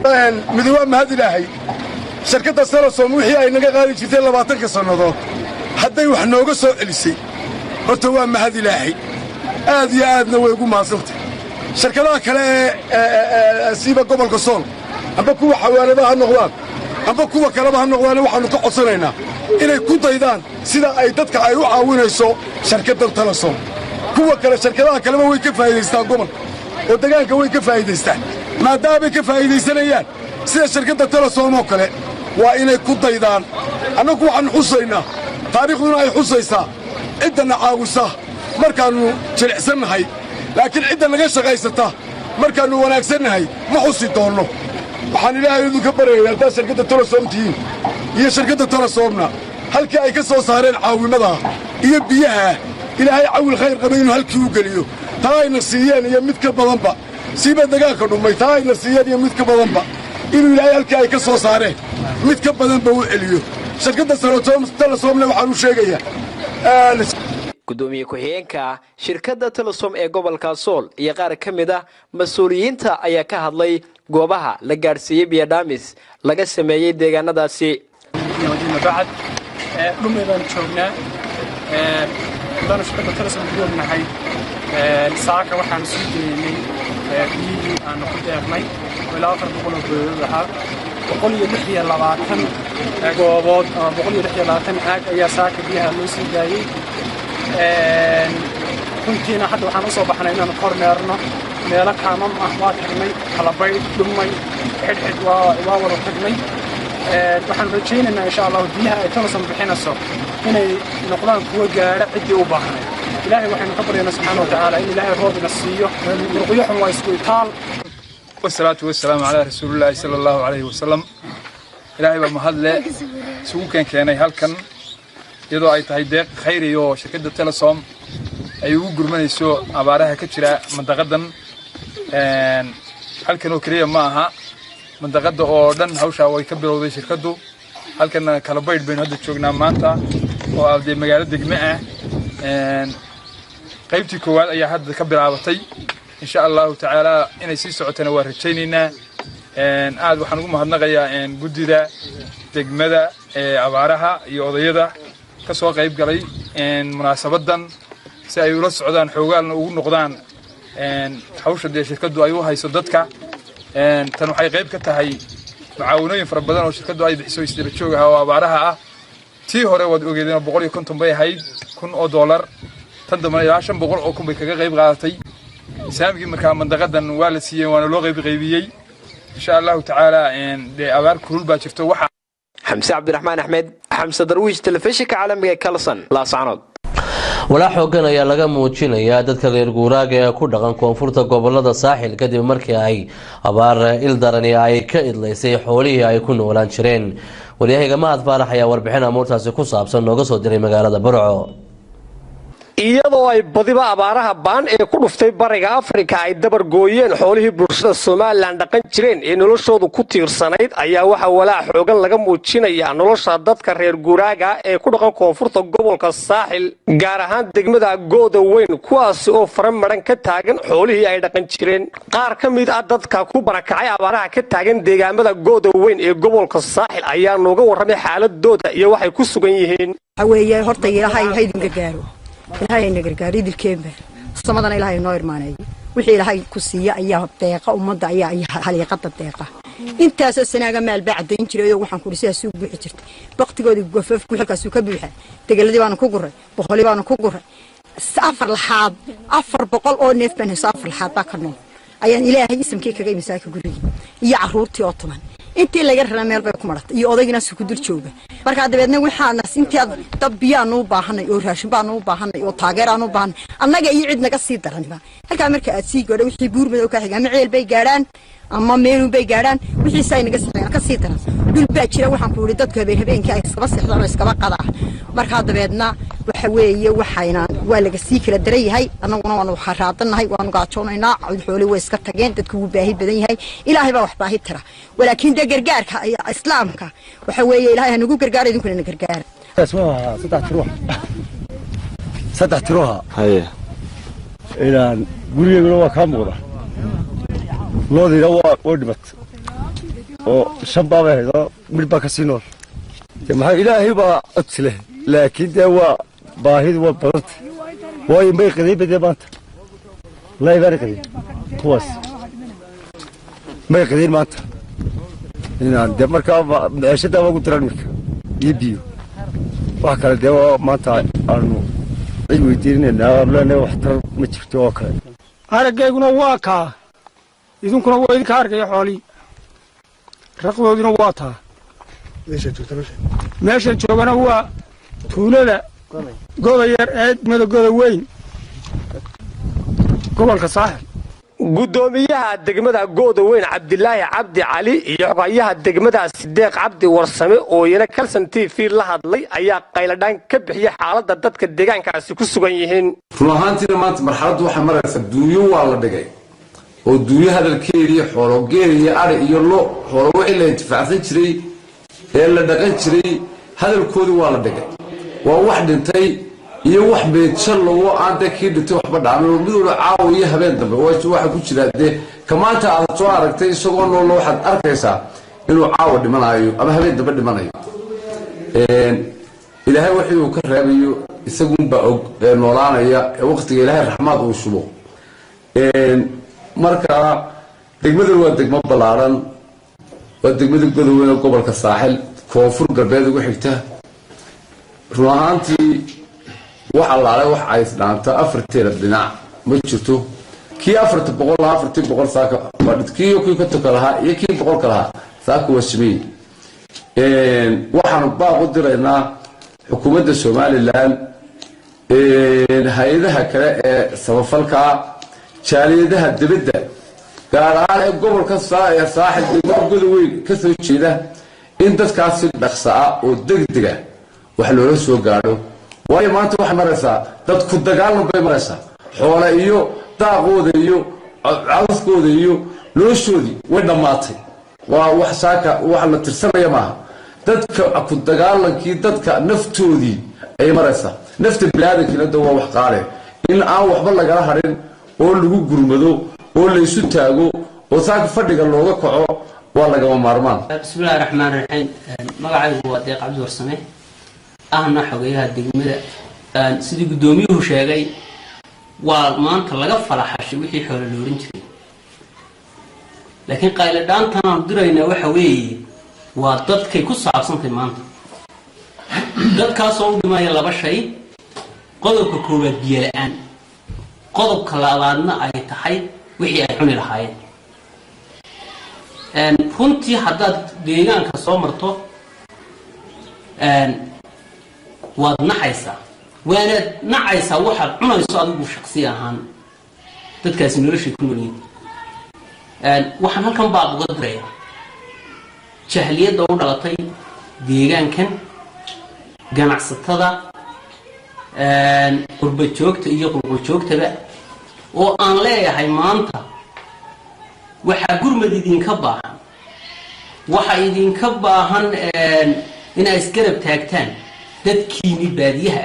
midi waa mahad ilaahay shirkadda salasom wixii ay naga qaadi jirtay labaatanka sannadood hadday wax nooga soo celisay horta waa mahad ilaahay aad iyo aadna way ugu mahadsantay shirkadaha kale ee siiba gobolka sool amba kuwa xawaaladaha ha noqdaan amba kuwa kaleba ha noqdaane waxaannu ka codsanaynaa inay ku daydaan sida ay dadka ay u caawinayso shirkaddan talasom kuwa kale shirkadaha kaleba way ka faa'iidaystaan gobolka oo degaanka way ka faa'iidaystaan maadaamay ka faa'iidaysanayaan sida shirkadda talasom oo kale waa inay ku daydaan annagu waxaannu xusaynaa taariikhduna ay xusaysaa ciddanna caawisa markaannu jilicsannahay laakiin cidda naga shaqaysata markaannu wanaagsannahay ma xusi doonno waxaan ilaahay idinka baryaya haddaad shirkadda talasom tihiin iyo shirkadda talasoomna halkii ay ka soo saareen caawimadaha iyo biyaha ilaahay cawil khayr qaba inuu halkii u geliyo taa ayna siiyeen iyo mid ka badanba siiba degaanka dhummay taa ayna siiyeen iyo mid ka badanba inuu ilaahay halkii ay ka soo saareen mid ka badanba u celiyo shirkadda talasoomna waxaan u sheegayaa gudoomiye ku-xigeenka shirkadda telesom ee gobolka sool iyo qaar ka mid ah mas-uuliyiinta ayaa ka hadlay goobaha la gaadhsiiyey biyadhaamis laga sameeyey deegaanadaasi bacad dhumay baanu joognaa haddaanu shirkadda telesom ku joognahay saaka waxaanu sii geynay biyihii aanu ku deeqnay oo ilaa afar boqol oo goodood ahaa boqol iyo lix iyo labaatan goobood ama boqol iyo lix iyo labaatan caag ayaa saaka biyaha loo sii daayey runtiina hadda waxaan u soo baxnay inaanu korneerno meelo kaamam ah waa tagnay kalabaydh dhumay xidhxidh waa wada tagnay waxaan rajaynaynaa insha allahu biyaha ay tolosan bixinayso inay noqdaan kuwa gaadha ciddii u baahnay ilaahay waxaynu ka baryaynaa subxaana watacaala in ilaahay roobina siiyo murqiyo xun waa isku itaal wasalaatu wasalaamu calaa rasuulillaahi sala allahu calayhi wasalam ilaahay baa mahadle isugu keenkeenay halkan iyadoo ay tahay deeq khayri oo shirkadda telesom ay ugu gurmanayso abaaraha ka jira mandaqadan halkan oo keliya ma aha mandaqada oo dhan hawshaa way ka bilowday shirkaddu halkan kalabaydh baynu hadda joognaa maanta oo ah dee magaalo degme ah qaybtii koowaad ayaa hadda ka bilaabatay insha allahu tacaala inay sii socotana waa rajaynaynaa aad waxaan ugu mahadnaqayaa guddida degmada ee abaaraha iyo odayada ka soo qayb galay munaasabadan si ay ula socdaan xoogaalna ugu noqdaan hawsha dee shirkaddu ay u hayso dadka tan waxay qayb ka tahay mucaawanooyin fara badan oo shirkaddu ay bixiso isdaba joog ah oo abaaraha ah tii hore waad ogeedeen oo boqol iyo konton bay ahayd kun oo doolar tan dambana ilaa shan boqol oo kun bay kaga qayb qaadatay saamigii markaa mandaqadan waa la siiyey waana loo qayb qaybiyey insha allahu tacaala dee abaar kulul baa jirto waxa xamse cabdiraxmaan axmed xamse darwiish telefishinka caalamiga ee kalson laascanood walaa xoogan ayaa laga muujinayaa dadka reer guuraaga ee ku dhaqan koonfurta gobolada saaxil kadib markii ay abaar ildarani ay ka idlaysay xoolihii ay ku noolaan jireen waryahayga mahad faarax ayaa warbixin amuurtaasi ku saabsan nooga soo diray magaalada burco iyadoo ay badiba abaaraha baan ee ku dhuftay bariga afrika ay dabar gooyeen xoolihii bulshada somalilan dhaqan jireen ee noloshoodu ku tiirsanayd ayaa waxaa walaac xoogan laga muujinayaa nolosha dadka reer guuraaga ee ku dhaqan koonfurta gobolka saaxil gaar ahaan degmada gooda weyn kuwaasi oo fara maran ka taagan xoolihii ay dhaqan jireen qaar ka mid ah dadka ku barakacay abaaraha ka taagan deegaamada gooda weyn ee gobolka saaxil ayaa nooga warramay xaaladooda iyo waxay ku sugan yihiin ilaahay na gargaaro idilkeenba samadana ilaahay noo irmaaneeyo wixii ilaahay ku siiya ayaa deeqa ummadda ayaa haliiqada deeqa intaasoo sanaaga maal baa cadayn jiray oo waxaan kuri sidaas u buuxi jirtay baktigoodii gofafku xilkaasuu ka buuxa degeladii baanu ku guray boqolii baanu ku guray afar laxaad afar boqol oo neef baan hayso afar laxaad baa ka nool ayaan ilaahay isamkii kaga imisaaka gurigii iyo caruurtii oo tuman intii laga rara meel bay ku maratay iyo odaygiina ku dul jooga markaa dabeedna waxaana intii dab biyaanu u baahanay oo raashin baanu u baahanay oo taageeraanu u baahanay annaga iyo cid naga sii daranba halkaa marka aad sii gaadho wixii buurmadow ka xiga ama ceel bay gaadhaan ama meenu bay gaadhaan wixiisa ay naga sii ka sii daran dhul baa jira waxaan ku yidhi dadku habeen habeenkii ay iskaba seexdaan oo iskaba qadaa markaa dabeedna waxa weeye waxayna waa laga sii kala daran yahay annaguna waanu xaraadanahay waanu gaajoonaynaa xooli way iska tageen dadku wuu baahi badan yahay ilaahay baa wax baahi tira walaakiin dee gargaarka islaamka waxa weeye ilaahay hanagu gargaara idinkuna na gargaara saddex tiruha saddex tiruha haye ilaan gurigeyguna waa kaa muuqda loodiina waa waa dhibat oo shan baabay ahayd oo midh baa ka sii nool dee maxaa ilaahay baa codsi leh laakiin dee waa baahidu waa badanta waayo may qadiinba dee maanta wallaahi baana qadiin kuwaas may qadiin maanta inaan dee markaa meeshadaa ugu diran marka iyo biyo wax kale dee waa maanta aanu cid weydiinanaynaa aanu leenahay waxtar ma jirto oo kale araggayguna waa kaa idinkuna waa idinka arkaya xoolii raqdooduna waa taa meeshan joogana waa tuulada goda yar ee degmada goda weyn gobolka saaxil gudoomiyaha degmada gooda weyn cabdilaahi cabdi cali iyo xogayaha degmada sideeq cabdi warsame oo iyana kalson t v la hadlay ayaa qayladhaan ka bixiyay xaaladda dadka deegaankaasi ku sugan yihiin run ahaantiina maanta marxaladdu waxay maraysa duunyo waa la dhigay oo duunyo hadalkeedii xoolo geel iyo ari iyo lo xoolo wixii la intifaacsan jiray ee la dhaqan jiray hadalkoodii waa la dhigay waa wax dhintay iyo wax beedshan lagu aan dee kii dhintay waxba dhaamin oo mid walba caawa iyo habeen dambe waxa ku jira dee ka maanta aad soo aragtay isagoo noollo waxaad arkaysaa inuu caawa dhimanayo ama habeen dambe dhimanayo ilaahay wixii uu ka reebayo isagunbaa og ee noolaanaya ee waqtiga ilaahay raxmaad uu shubo marka degmadan waa degmo ballaaran waa degmada godoweyn ee gobolka saaxil koonfur galbeed ugu xigta run ahaantii wax allaale wax ay dhaanta afarteeda dhinac ma jirto kii afarta boqol lahaa afartii boqol saaka kii kii kontonka lahaa iyo kii boqolka lahaa saaka waa sameey waxaanu baaq u diraynaa xukuumadda somalilan hay-adaha kale ee samafalka jaaliyadaha dibadda gaar ahaan ee gobolka ee saaxil degmada godoweyn ka soo jeeda in dadkaasi dhaqsa ah oo degdega wax loola soo gaadho waayo maanta waxay maraysaa dad ku dagaalan bay maraysaa xoole iyo daaqooda iyo cawskooda iyo noloshoodii way dhammaatay waa wax saaka wax la tirsanaya maaha dadka ku dagaalankii dadka naftoodii ayay maraysaa nafta biniaadankiina da waa wax qaale in aan waxba lagala hadhin oo lagu gurmado oo laysu taago oo saaka fadhiga looga kaco waa lagama maarmaan bismillahi raxmaan raxiim magacaygu waa deeq cabdi warsame ahna xogeyaha degmada sidii guddoomiyuhu sheegay waa maanta laga falaxashay wixii xoolo loorin jiray laakiin qayladhaantan aan diraynaa waxa weeye waa dadkay ku saabsantay maanta dadkaasoo u dhimaya laba shay qodobka koowaad biyo la-aan qodobka labaadna ay tahay wixii ay cuni lahaayeen runtii haddaad deegaanka soo marto waad naxaysaa waanaad nacaysaa waxaad cunayso adigu shaqsi ahaan dadkaasi noloshay ku nolyiin waxaan halkan baaq uga diraya jahliyadda u dhalatay deegaankan ganacsatada qurba joogta iyo qulqul joogtaba oo aan leeyahay maanta waxaa gurmad idinka baahan waxa idinka baahan inaa isgarab taagtaan dadkiini baadiyaha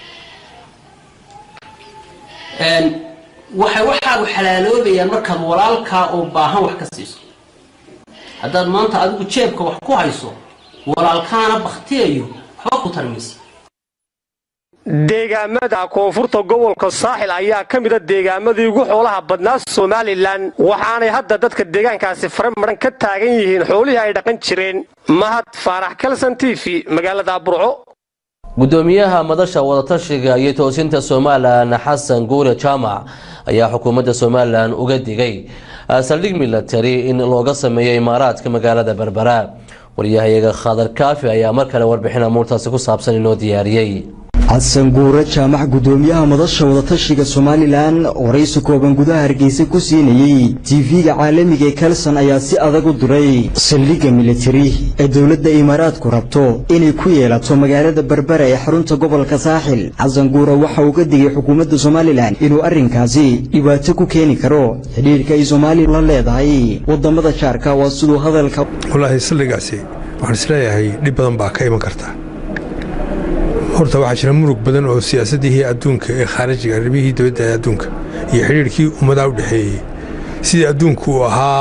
ahaa waxay waxaa xalaaloobayaan markaad walaalkaa oo baahan wax ka siiso haddaad maanta adigu jeebka wax ku hayso walaalkaana baktiyayo waxba ku tarmaysa deegaamada koonfurta gobolka saaxil ayaa ka mida deegaamadii ugu xoolaha badnaa somalilan waxaanay hadda dadka deegaankaasi fare maran ka taagan yihiin xoolihii ay dhaqan jireen mahad faarax kalson t v magaalada burco gudoomiyaha madasha wadatashiga iyo toosinta somalilan xasan guure jaamac ayaa xukuumadda somalilan uga digay saldhig milatari in looga sameeyo imaaraadka magaalada berbera waryahayaga khadar kaafi ayaa mar kale warbixin amuurtaasi ku saabsan inoo diyaariyey xasan guure jaamac gudoomiyaha madasha wadatashiga somalilan waraysi kooban gudaha hargeysa ku siinayey tv-ga caalamiga ee kalson ayaa si adag u diray saldhigga militari ee dowladda imaaraadku rabto inay ku yeelato magaalada berbera ee xarunta gobolka saaxil xasan guure waxa uu ka digay xukuumadda somalilan inuu arrinkaasi dhibaato ku keeni karo xidhiirka ay soomaaliya la leedahay wadamada jaarka waa siduu hadalka wallaahi saldhigaasi waxaan isleeyahay dhib badan baa ka iman karta horta waxaa jira murug badan oo siyaasadihii adduunka ee khaarijiga arrimihii dibadda ee adduunka iyo xidhiirkii ummadaa u dhexeeyey sidii adduunku uu ahaa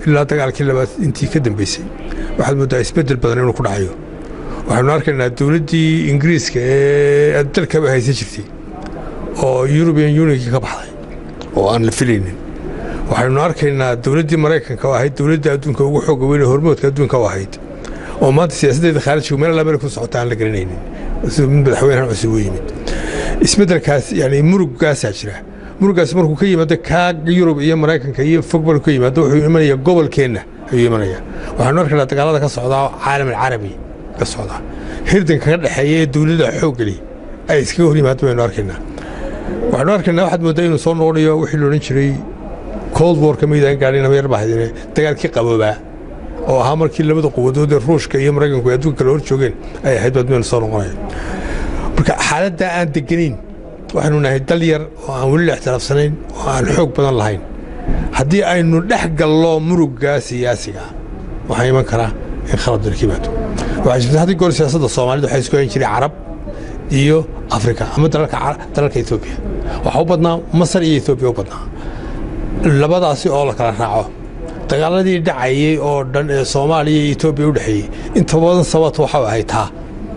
ilaa dagaalkii labaad intii ka dambeysay waxaad mooddaa isbeddel badan inuu ku dhacayo waxaynu arkaynaa dowladdii ingiriiska ee dalkaba haysan jirtay oo yurubian unionkii ka baxday oo aan la filaynin waxaynu arkaynaa dowladdii maraykanka oo ahayd dowladda adduunka ugu xooga weyn ee hormoodka adduunka u ahayd oo maanta siyaasaddeeda khaarijiga meel alla meel ku socota aan la garanaynin sida mid madaxweynahan cusub u yimid isbeddelkaas yani muruggaasaa jira muruggaas markuu ka yimaado kaa yurub iyo maraykanka iyo fog markuu ka yimaado wuxuu imanaya gobolkeenna ayuu imanaya waxaanu arkaynaa dagaalada ka socdaa caalam alcarabi ka socdaa hirdanka ka dhexeeya ee dowladda xooggeli ay iskaga hor yimaado baynu arkaynaa waxaanu arkaynaa waxaad mooddaa inuu soo noqonayo wixii la odhan jiray cold war ka midaan gaadhin ama yar bahdine dagaalkii qaboobaa oo ahaa markii labada quwadood ee ruushka iyo maraykanku ay adduunka kale hor joogeen ay ahayd baad meel soo noqonaya marka xaaladdaa aan deganayn waxaynu nahay dal yar oo aan weli la ixtiraafsanayn oo aan xoog badan lahayn haddii aynu dhex gallo murugga siyaasiga waxaa iman karaa in khalad dalka yimaado waxaa jirta haddii goor siyaasadda soomaalida waxaa isku hayn jiray carab iyo afrika ama dalalka etoobiya waxaa u badnaa masar iyo etoobiya u badnaa labadaasi oo la kala raaco dagaaladii dhacayey oo dhan ee soomaaliya iyo etoobiya u dhexeeyey inta badan sababta waxau ahayd taa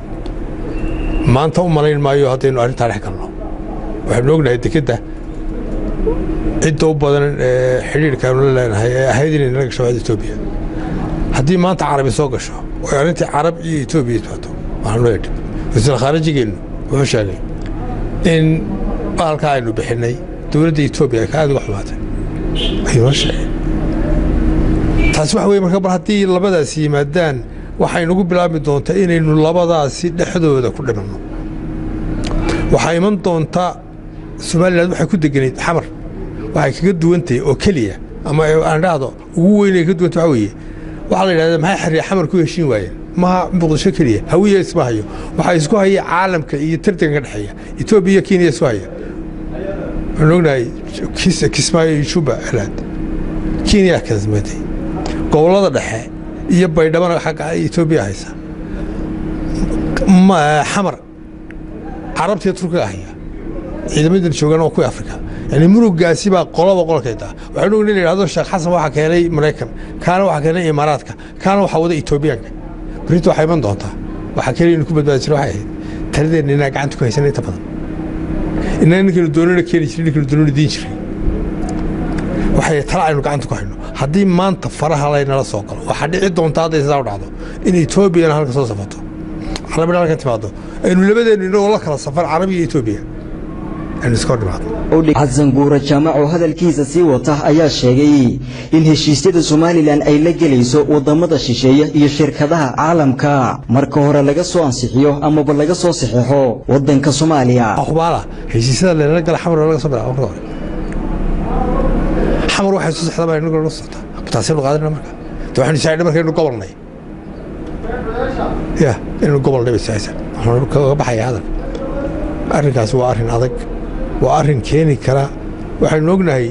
maanta u malayn maayo haddaynu arrintaa dhex galno waxaynu ognahay dekedda cidda u badan ee xidhiirkaanu la leenahay ee ahayd inay nala gasho waada etoobiya haddii maanta carabi soo gasho oo arrintii carab iyo etoobiya isbaato waxaanu leedhi wasiir khaarijigeennu wuxuu sheegay in baalka aynu bixinnay dowladda etoobiya ay ka aad uga xumaatay ayuu noo sheegay taasi waxa weye marka bar haddii labadaasi yimaadaan waxay nagu bilaabi doontaa inaynu labadaasi dhexdooda ku dhimanno waxaa iman doontaa somalilan waxay ku deganayd xamar waxay kaga duwantahay oo keliya ama aan dhahdo ugu weynay ka duwanta waxa weeye waxaa la yidhahdaa maxay xariya xamar ku heshiin waayeen maha muqdisho keliya hawiya isma hayo waxaa isku haya caalamka iyo tartanka ka dhexeeya etoobiya iyo kenya isku haya waxaan ognahay kismaayo iyo juba celaad kenya kasmatay gobollada dhexe iyo baydhabana xagga etoobiya haysa xamar carabtiiyo turkiga haya ciidamadan joogaan oo kuwii afrika yani muruggaasi baa qoloba qolkeeda waxaynu ogna in la yidhahdo sheekh xasan waxaa keenay maraykan kaana waxaa keenay imaaraadka kaana waxaa wada etoobiyaanka berrinta waxaa iman doontaa waxaa keliya inu ku badbaadi jira waxay ahayd taladeenna inaa gacanta ku haysana inta badan inaa ninkanu doonana keeni jiray ninkanu doonana diin jiray waxay tala aynu gacanta ku hayno haddii maanta faraha laynala soo galo waxaa dhici doonta hadday sidaa u dhacdo in etoobiyana halka soo safato carabina halkan timaado aynu labadeennu inagoo la kala safar carabi iyo etoobiya aynu iska hor dhimaado xasan guura jaamac oo hadalkiisa sii wata ayaa sheegay in heshiisyada somalilan ay la gelayso wadamada shisheeye iyo shirkadaha caalamka marka hore laga soo ansixiyo amaba laga soo saxeixo wadanka soomaaliya akhbaala heshiisyada leelala gala xamar laga soo bilaabo marka hore xamar waxay soo saxdaa baa inagu la socota taasaynu qaadana marka de waxaynu isaacnay markaynu gobolnay ya inaynu gobolnay bay saaysan waxaanu kaga baxaya hadal arrinkaasi waa arrin adag waa arrin keeni kara waxaynu ognahay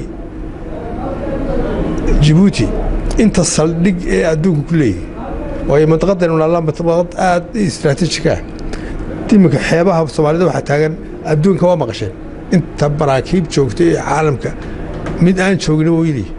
jibuuti inta saldhig ee adduunka ku leeyahay waayo mantaqadaynu naalaa mantaqad aad istaraatiijik ah iminka xeebaha soomaalida waxaa taagan adduunka waa maqasheen inta maraakiib joogta ee caalamka mid aan joogin wuu yidhi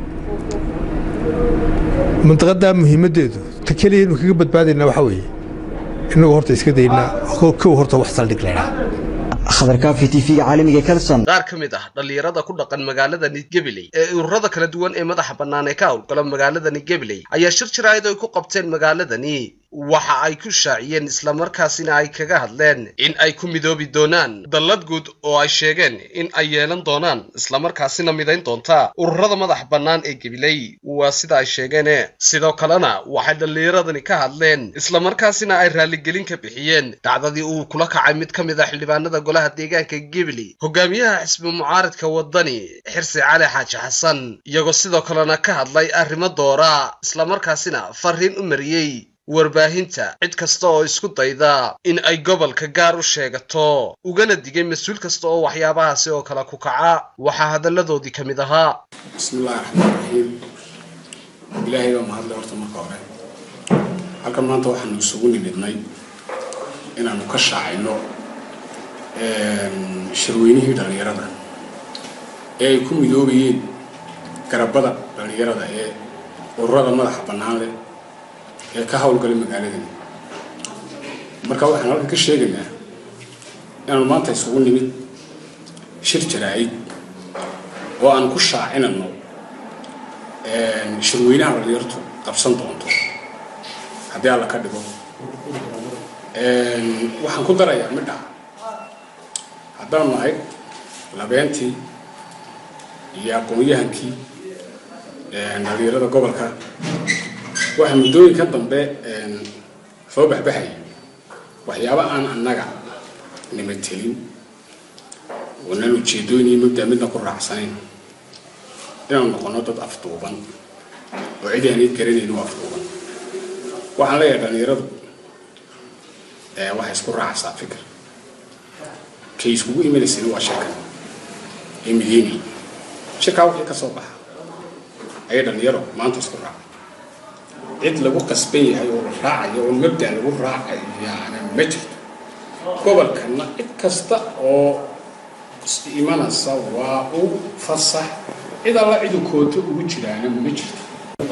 mantaqadaa muhiimaddeedu ta keliya inu kaga badbaadaynaa waxaa weeye innagu horta iska daynaa kow horta wax saldhig laydhaa khadarkaafi tv-ga caalamiga kalson qaar ka mid ah dhallinyarada ku dhaqan magaalada nidgebiley ee ururada kala duwan ee madaxa bannaan ee ka howlgala magaalada nidgebiley ayaa shir jiraayad ay ku qabteen magaaladani waxa ay ku shaaciyeen islamarkaasina ay kaga hadleen in ay ku midoobi doonaan dallad guud oo ay sheegeen in ay yeelan doonaan islamarkaasina midayn doonta ururada madax bannaan ee gebiley waa sida ay sheegeene sidoo kalena waxay dhallinyaradani ka hadleen islamarkaasina ay raalligelin ka bixiyeen dhacdadii uu kula kacay mid ka mid a xildhibaanada golaha deegaanka gebiley hogaamiyaha xisbi mucaaridka waddani xirsi cali xaaji xasan iyagoo sidoo kalena ka hadlay arrimo doora islamarkaasina fariin u mariyey warbaahinta cid kasta oo isku dayda in ay gobolka gaar u sheegato ugana digay mas-uul kasta oo waxyaabahaasi oo kale ku kaca waxaa hadalladoodii ka mid ahaa bismillahi raxmaan raxiim ilaahay baa mahadlay horta marka hore halkan maanta waxaanu isugu nimidnay inaanu ka shaacayno shirweynihii dhallinyarada ee ay ku midoobayeen garabada dhallinyarada ee ururada madaxa bannaan leh ee ka howlgalay magaaladan marka waxaan halkan ka sheegaynaa inaanu maanta isugu nimid shir jaraa'id oo aan ku shaacinano shirweynaha dhalinyartu qabsan doonto haddii alla ka dhigo waxaan ku darayaa midha haddaanu nahay labeentii iyo aqoon-yahankii dhalinyarada gobolka waxaa muddooyinka dambe soo baxbaxaya waxyaaba aan annaga nimatelin oonan ujeedooyin iyo mabda midna ku raacsanayn inaanu noqono dad afduuban oo cid aanay garanayn u afduuban waxaan leeyahay dhalinyaradu waxay isku raacaysaa fikir kay iskugu imanaysana waa sheekan ee mideeni shirkaa wixii ka soo baxa ayay dhalinyaro maanta isku raacay cid lagu qasban yahay oo la raacayo oo mabda lagu raacayo yaana ma jirto gobolkana cid kasta oo imanaysa waa u fasax cid alla cidu kooto ugu jiraana ma jirto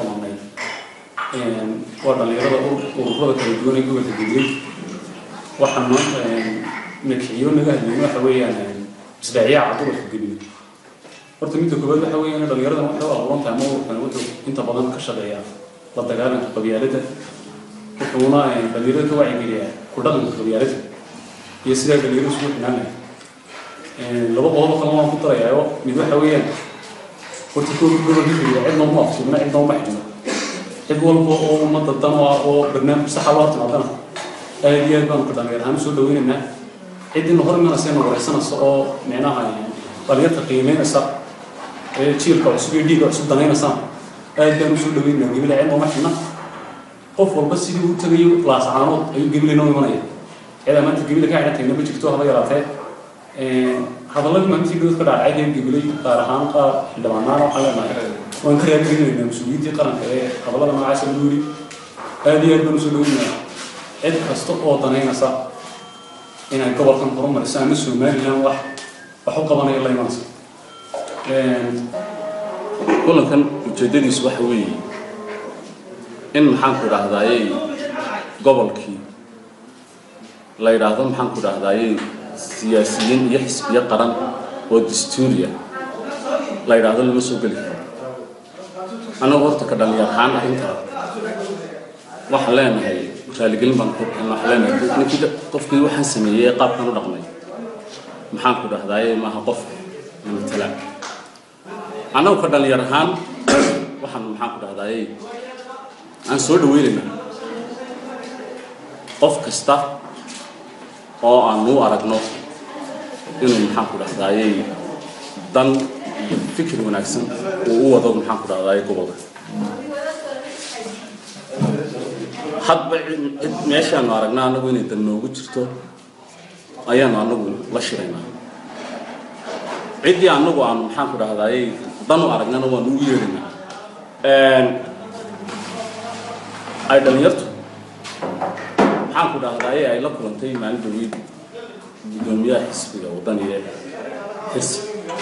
waa dhalinyarada ururada kala duwan ee gobolka degay waxaan maanta madaxiyo naga hadlayna waxa weeyaan isdhacyaca gobolka gebiga horta midda koowaad waxa weeyaan dhalinyaradan waxay u abuuran tahay ama ururkan wuxuu inta badan ka shaqeeyaa la dagaalanka qabyaalada wuxuuna dhalinyarada ka wacyigeliyaa ku dhaqanka qabyaalada iyo sidaa dhalinyarada isugu xinaan lahay laba qodobo kale waan ku darayaayo mid waxa weeyaan horta kooka gobolka gebiga cidna uma afsubna cidna uma xidhno cid walba oo ummadda dan u ah oo barnaamij saxa loo timaadana aad iyo aad baanu ka dhalinyar ahaan usoo dhaweynaynaa ciddina hor imanaysa na wareysanaysa oo micnaha dhalinyarta qiimeynaysa ee jiilka cusub iyo dhiigga cusub danaynaysa aad baan usoo dhaweynaynaa gebila cidna uma xidhna qof walba sidii uu tagayo laasacaanood ayuu gebilayna u imanaya cidaa maanta gebila ka xidhantayna ma jirto haba yaraatee hadalladii maalintii dowlad ka dhacay ee gebilay qaar ahaan qaar xildhibaanaan waxaan leenahay waan ka raadinaynaa mas-uuliyiintii qaranka ee hadallada noocaasa lagu yiri aad iyo aad baan usoo dhaweynayaa cid kasta oo danaynaysa inay gobolkan horumariso ama somalilan wax wax u qabanayo la imanaysa kulankan ujeedadiisu waxa weeye in maxaanku idhaahdaaye gobolkii la yidhaahdo maxaanku idhaahdaaye siyaasiyiin iyo xisbiyo qaran oo dastuuriya la yidhaahdo lama soo geli karo annagu horta ka dhalinyar ahaan arrinta waxaan leenahay raaligelin baan ku bixin waxaan leenahay ninkii qofkii waxaan sameeyey qaabkan u dhaqmay maxaanku idhahdaaye maaha qof matala annagu ka dhalinyar ahaan waxaan maxaanku idhahdaaye aan soo dhaweynaynaa qof kasta oo aan u aragno inuu maxaanku dhahdaye dan iyo fikir wanaagsan uu u wado maxaanku dhahdaye gobolka hadba cid meeshaanu aragnaa anagu inay dan noogu jirto ayaanu anagu la shiraynaa ciddii anagu aanu maxaanku dhahdaye dan u aragnana waanu u yeedhaynaa ay dhalinyartu maxaanku dhahdaye ay la kulantay maalin dhaweyd gudoomiyaha xisbiga wadaniga ee xirsi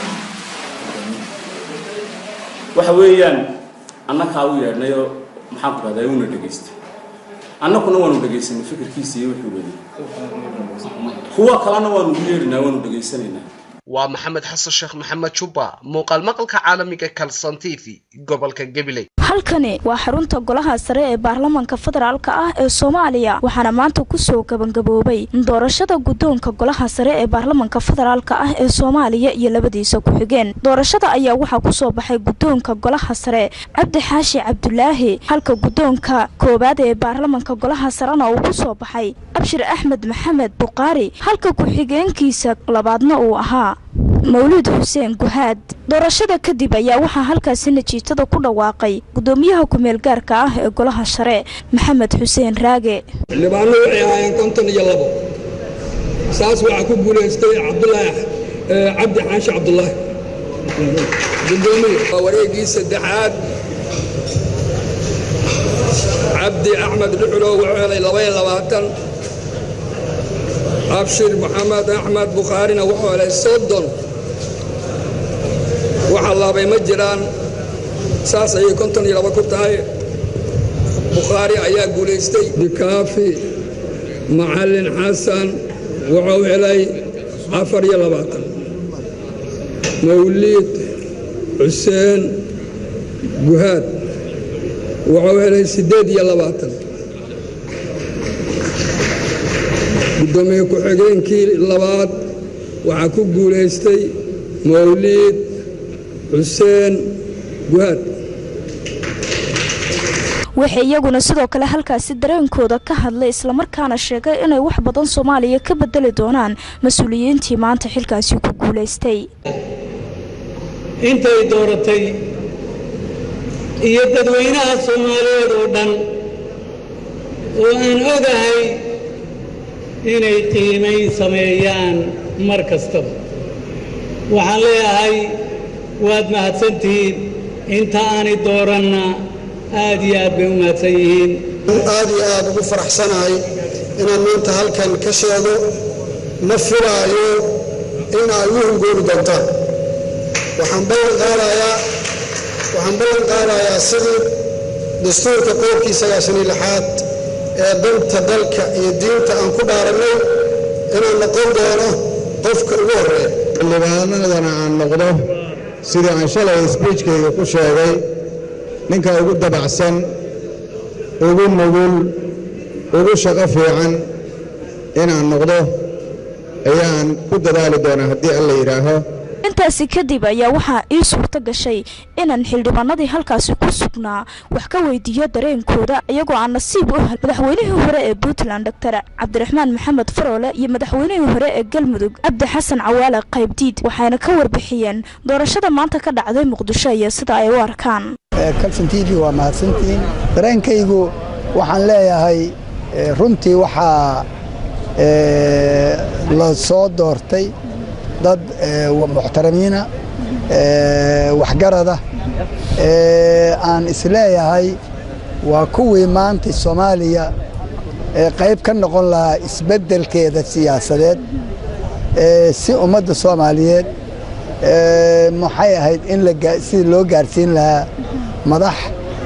waxa weeyaan annakaa u yeedhnayoo maxaanku dhahdaye una dhegaystay annakuna waanu dhegaysanay fikirkiisa iyo wuxuu wadi kuwa kalena waanu u yeedhinaa waanu dhegaysanaynaa waa maxamed xasan sheekh maxamed jubba muuqaal maqalka caalamiga kalson t v gobolka gabiley halkani waa xarunta golaha sare ee baarlamaanka federaalk ah ee soomaaliya waxaana maanta kusoo gabangaboobay doorashada guddoonka golaha sare ee baarlamaanka federaalk ah ee soomaaliya iyo labadiisa ku-xigeen doorashada ayaa waxaa kusoo baxay guddoonka golaha sare cabdi xaashi cabdulaahi halka guddoonka koowaad ee baarlamaanka golaha sarena uu kusoo baxay abshir axmed maxamed buqaari halka ku-xigeenkiisa labaadna uu ahaa mawluud xuseen guhaad doorashada kadib ayaa waxaa halkaasi najiitada ku dhawaaqay gudoomiyaha ku-meel gaarka ah ee golaha share maxamed xuseen raage xildhibaano waxay ahaayeen konton iyo labo saas waxaa ku guulaystay cabdulaahi cabdi xaashi cabdulaahi gudoomiye waa wareegii saddexaad cabdi axmed dhuxulow wuxuu helay labaiyo labaatan abshir maxamed axmed bukhaarina wuxuu helay soddon waxa laabay ma jiraan saas ayay konton iyo laba ku tahay bukhaari ayaa guulaystay dikaafi macallin xasan wuxuu helay afar iyo labaatan mawliid xuseen guhaad wuxuu helay siddeed iyo labaatan guddoomiye ku-xigeenkii labaad waxaa ku guulaystay mawliid xuseen guhaad waxay iyaguna sidoo kale halkaasi dareenkooda ka hadlay islamarkaana sheegay inay wax badan soomaaliya ka bedeli doonaan mas-uuliyiintii maanta xilkaasi ku guulaystay intay dooratay iyo dadweynaha soomaaliyeed oo dhan oo aan ogahay inay qiimayn sameeyaan mar kastaba waxaan leeyahay waad mahadsantihiin inta aanay dooranna aad iyo aad bay u mahadsan yihiin aad iyo aad ugu faraxsanahay inaan maanta halkan ka sheego ma filaayo in ay u hungoobi doontaan waxaan ballan qaadayaa waxaan ballan qaadayaa sidii dastuurka qodobkii sagaashan iyo lixaad ee danta dalka iyo diinta aan ku dhaarannay inaan noqon doono qofka ugu horreeya xildhibaanadana aan noqdo sidii aan shalay sbiijkayga ku sheegay ninka ugu dabacsan ugu nugul ugu shaqo fiican inaan noqdo ayaan ku dadaali doonaa haddii alla yidhaaho intaasi kadib ayaa waxaa ii suurto gashay inaan xildhibaanadii halkaasi ku sugnaa wax ka weydiiyo dareenkooda iyagoo aan nasiib u hel madaxweynihii hore ee puntland doctor cabdiraxmaan maxamed faroole iyo madaxweynihii hore ee galmudug cabdi xasan cawaale qaybdiid waxayna ka warbixiyeen doorashada maanta ka dhacday muqdisho iyo sida ay u arkaan kalson t v waa mahadsantihiin dareenkaygu waxaan leeyahay runtii waxaa la soo doortay dad muxtaramiina waxgarada aan isleeyahay waa kuwii maanta soomaaliya qayb ka noqon lahaa isbeddelkeeda siyaasadeed si ummadda soomaaliyeed maxay ahayd in sidii loo gaarsiin lahaa madax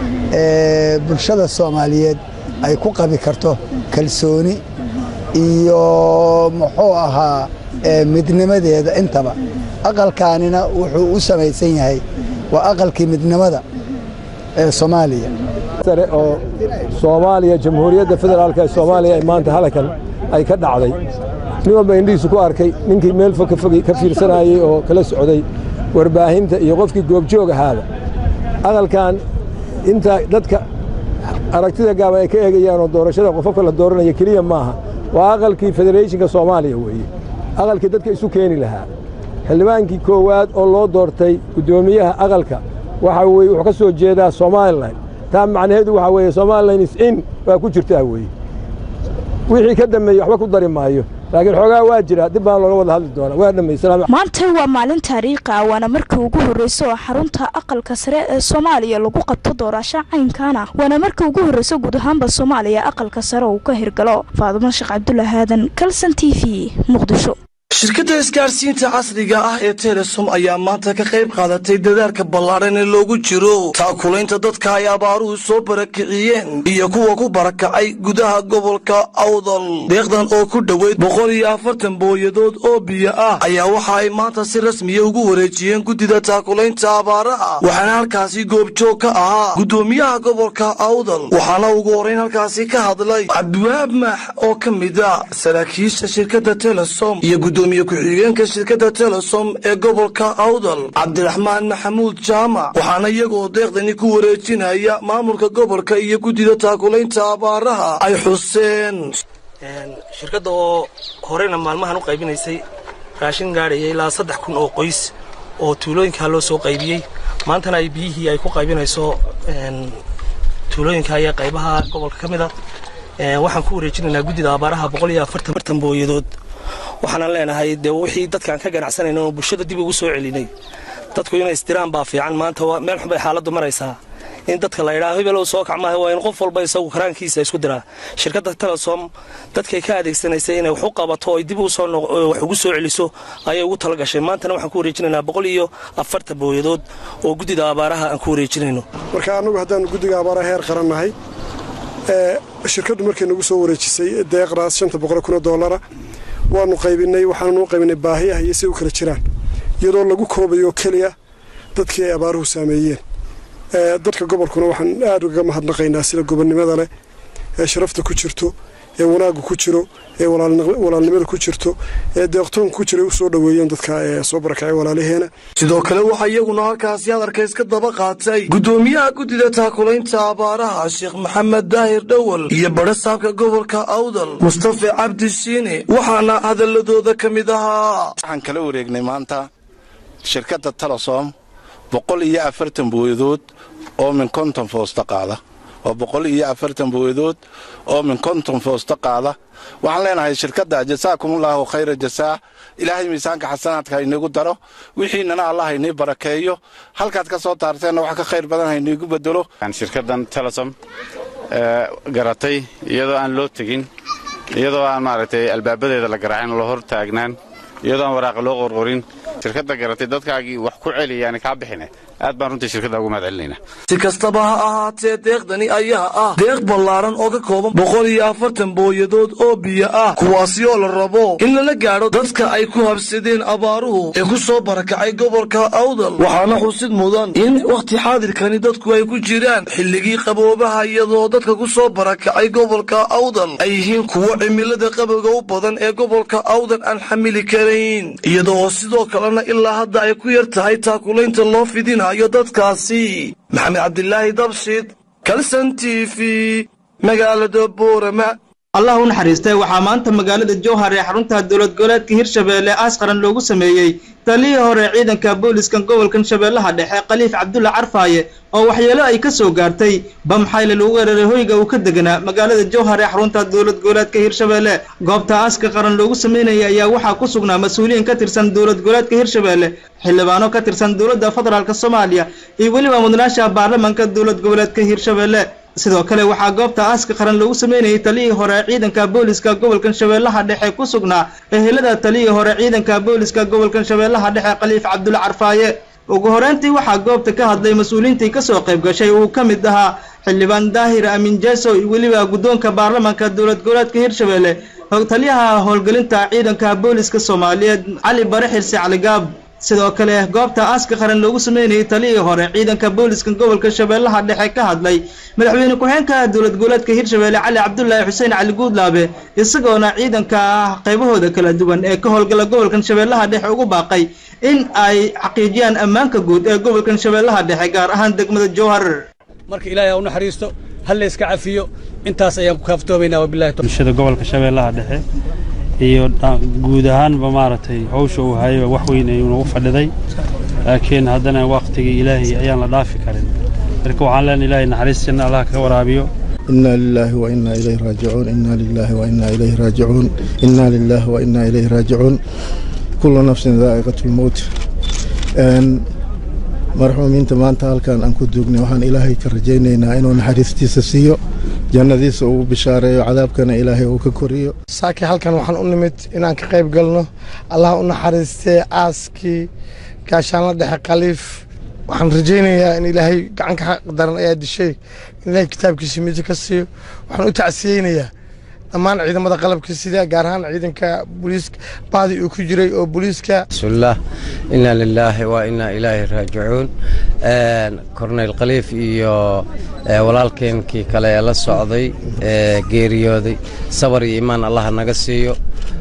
bulshada soomaaliyeed ay ku qabi karto kalsooni iyo muxuu ahaa midnimadeeda intaba aqalkaanina wuxuu u samaysan yahay waa aqalkii midnimada ee soomaaliya sare oo soomaaliya jamhuuriyadda federaalka ee soomaaliya ee maanta halkan ay ka dhacday nin walba indhihiisu ku arkay ninkii meel fog ka fiirsanayey oo kala socday warbaahinta iyo qofkii goobjoog ahaaba aqalkan inta dadka aragtida gaaba ay ka eegayaan oo doorashada qofafka la dooranaya keliya maaha waa aqalkii federeeshinka soomaaliya weeye aqalkii dadka isu keeni lahaa xildhibaankii koowaad oo loo doortay guddoomiyaha aqalka waxa weye wuxuu ka soo jeedaa somalilan taa macnaheedu waxaa weeye somalilan is in waa ku jirtaa weeye wixii ka dambeeyey waxba ku dari maayo laakiin xoogaa waa jira dib baan looga wada hadli doonaa waa dhammaystiraa maanta waa maalin taariikhi ah waana markii ugu horreysa oo xarunta aqalka sare ee soomaaliya lagu qabto doorasho caynkaana waana markii ugu horreysa guud ahaanba soomaaliya aqalka sare uu ka hirgalo faadumo sheekh cabdulla aadan kalson t v muqdisho shirkadda isgaarsiinta casriga ah ee telesom ayaa maanta ka qayb qaadatay dadaalka ballaadhan ee loogu jiro taakulaynta dadka ay abaaruhu soo barakiciyeen iyo kuwa ku barakacay gudaha gobolka awdal deeqdan oo ku dhoweyd boqol iyo afartan booyadood oo biyo ah ayaa waxa ay maanta si rasmiya ugu wareejiyeen guddida taakulaynta abaaraha waxaana halkaasi goobjoog ka ahaa guddoomiyaha gobolka awdal waxaana ugu horrayn halkaasi ka hadlay cabdiwahaab maax oo ka mid a saraakiisha shirkadda telesom iyo gudoomiye ku-xigeenka shirkadda telesom ee gobolka awdal cabdiraxmaan maxamuud jaamac waxaana iyagoo deeqdani ku wareejinaya maamulka gobolka iyo guddida taakulaynta abaaraha ay xuseen shirkadda oo horeyna maalmahan u qaybinaysay raashin gaadhaya ilaa saddex kun oo qoys oo tuulooyinkaa loo soo qaybiyey maantana ay biyihii ay ku qaybinayso tuulooyinka iyo qaybaha gobolka ka mid a waxaan ku wareejinaynaa guddida abaaraha boqol iyo afartan booyadood waxaanan leenahay dee wixii dadkaan ka ganacsanayna oo bulshada dib ugu soo celinay dadku inay istiraan baa fiican maanta meel xun bay xaaladdu maraysaa in dadka la yidhaha hebelow soo kac maaha waa in qof walba isagu karaankiisa isku diraa shirkadda telesom dadkay ka adeegsanaysay inay wax u qabato oy dib usoo wax ugu soo celiso ayay ugu tala gashay maantana waxaan ku wareejinaynaa boqol iyo afartan booyadood oo guddida abaaraha aan ku wareejinayno marka annagu haddaanu guddiga abaaraha heer qaran nahay shirkaddu markay nagu soo wareejisay deeqdaas shanta boqol kun oo doolara waanu qaybinay waxaannu qaybinay baahiyaha iyo si u kala jiraan iyadoo lagu koobayo keliya dadkii ay abaaruhu saameeyeen dadka gobolkuna waxaan aad ugaga mahadnaqaynaa sida gobonnimada leh ee sharafta ku jirto ee wanaaggu ku jiro ee walaalnimada ku jirto ee deeqtoonka ku jira u soo dhoweeyeen dadka ee soo barakacay walaalaheena sidoo kale waxaa iyaguna halkaasi hadalka iska daba qaatay guddoomiyaha guddida taakulaynta abaaraha sheekh maxamed daahir dhowal iyo badhasaabka gobolka awdal mustafa cabdi shiine waxaana hadaladooda ka mid ahaa waxaan kala wareegnay maanta shirkadda telesom boqol iyo afartan booyadood oo min konton foosta qaada waa boqol iyo afartan booyadood oo min konton foosta qaada waxaan leenahay shirkadda jasaakumullahu khayra jasaa ilaahay miisaanka xasanaadka hayniigu daro wixiinana allah haynii barakeeyo halkaad ka soo taarteenna wax ka khayr badan hayniigu bedelo shirkaddan telesom garatay iyadoo aan loo tegin iyadoo aan maaragtay albaabadeeda la garaacin la hor taagnaan iyadoo aan waraaqa loo qorqorin shirkadda garatay dadkaagii wax ku celiyaani kaa bixine aad baan runtii shirkadda ugu mahad celinaynaa si kastaba ha ahaatee deeqdani ayaa ah deeq ballaaran oo ka kooban boqol iyo afartan booyadood oo biyo ah kuwaasi oo la rabo in lala gaadho dadka ay ku habsadeen abaaruhu ee ku soo barakacay gobolka awdal waxaana xusid mudan in wakhti xaadirkani dadku ay ku jiraan xilligii qaboobaha iyadoo dadka ku soo barakacay gobolka awdal ay yihiin kuwo cimilada qabowga u badan ee gobolka awdal aan xamili karayn iyadoo sidoo kalena ilaa hadda ay ku yar tahay taakulaynta loo fidina dadkaasi maxamed cabdilaahi dabshid kalson t v magaalada boorama allah u naxariistay waxaa maanta magaalada jowhar ee xarunta dowlad goboleedka hirshabeelle aas qaran loogu sameeyey taliyii hore ciidanka booliiskan gobolkan shabeellaha dhexe khaliif cabdulla carfaaye oo waxyeelo ay ka soo gaartay bamxayle lagu weeraray hoyga uu ka deganaa magaalada jowhar ee xarunta dowlad goboleedka hirshabeelle goobta aaska qaran loogu sameynaya ayaa waxaa ku sugnaa mas-uuliyiin ka tirsan dowlad goboleedka hirshabeelle xildhibaano ka tirsan dowladda federaalk soomaaliya iyo weliba mudnaasha baarlamanka dowlad goboleedka hirshabeelle sidoo kale waxaa goobta aaska qaran lagu sameynayay taliyii hore ciidanka booliska gobolkan shabeellaha dhexe ku sugnaa ehelada taliyii hore ciidanka booliska gobolkan shabeellaha dhexe khaliif cabdulla carfaaye ugu horeyntii waxaa goobta ka hadlay mas-uuliyiintii kasoo qayb gashay uu ka mid ahaa xildhibaan daahir amiin jeeso iyo weliba guddoonka baarlamanka dowlad goboleedka hirshabeelle taliyaha howlgelinta ciidanka booliska soomaaliyeed cali bare xirse caligaab sidoo kale goobta aaska qaran loogu sameynayay taliyii hore ciidanka booliska gobolka shabeellaha dhexe ka hadlay madaxweyne ku-xeenka dowlad goboleedka hirshabeelle cali cabdulaahi xuseen cali guudlaabe isagoona ciidanka qaybahooda kala duwan ee ka howlgala gobolkan shabeellaha dhexe ugu baaqay in ay xaqiijiyaan ammaanka guud ee gobolkan shabeellaha dhexe gaar ahaan degmada jowhar marka ilaahay ha u naxariisto hal la iska cafiyo intaas ayaan ku kaaftoomaynaa wabillahi bulshada gobolka shabeellaha dhexe iyo guud ahaanba maaragtay hawsha uu hayay wax weyn ayuu nagu fadhiday laakiin haddana wakhtigii ilaahay ayaan la dhaafi karin marka waxaan leenahay ilaahay naxariistiina allah ka waraabiyo إنا لله وإنا إليه راجعون إنا لله وإنا إليه راجعون إنا لله وإنا إليه راجعون كل نفس ذائقة الموت أن marxuumiinta maanta halkan aan ku duugnay waxaan ilaahay ka rajaynaynaa inuu naxariistiisa siiyo jannadiisa uu bishaareeyo cadaabkana ilaahay uu ka koriyo saakii halkan waxaan u nimid inaan ka qayb galno allah u naxariistee aaskii gaashaanla dhexe khaliif waxaan rajaynayaa in ilaahay gacanka xaq daran ayaa dishay in ilaahay kitaabkiisa midi ka siiyo waxaan u tacsiyeynayaa dhammaan ciidamada qalabka sida gaar ahaan ciidanka booliiska baadi uu ku jiray oo booliiska bismillaah inaa lilaahi wa inaa ilaahi raajicuun korneyl khaliif iyo walaalkeenkii kale ee la socday ee geeriyooday sabar iyo imaan allaha naga siiyo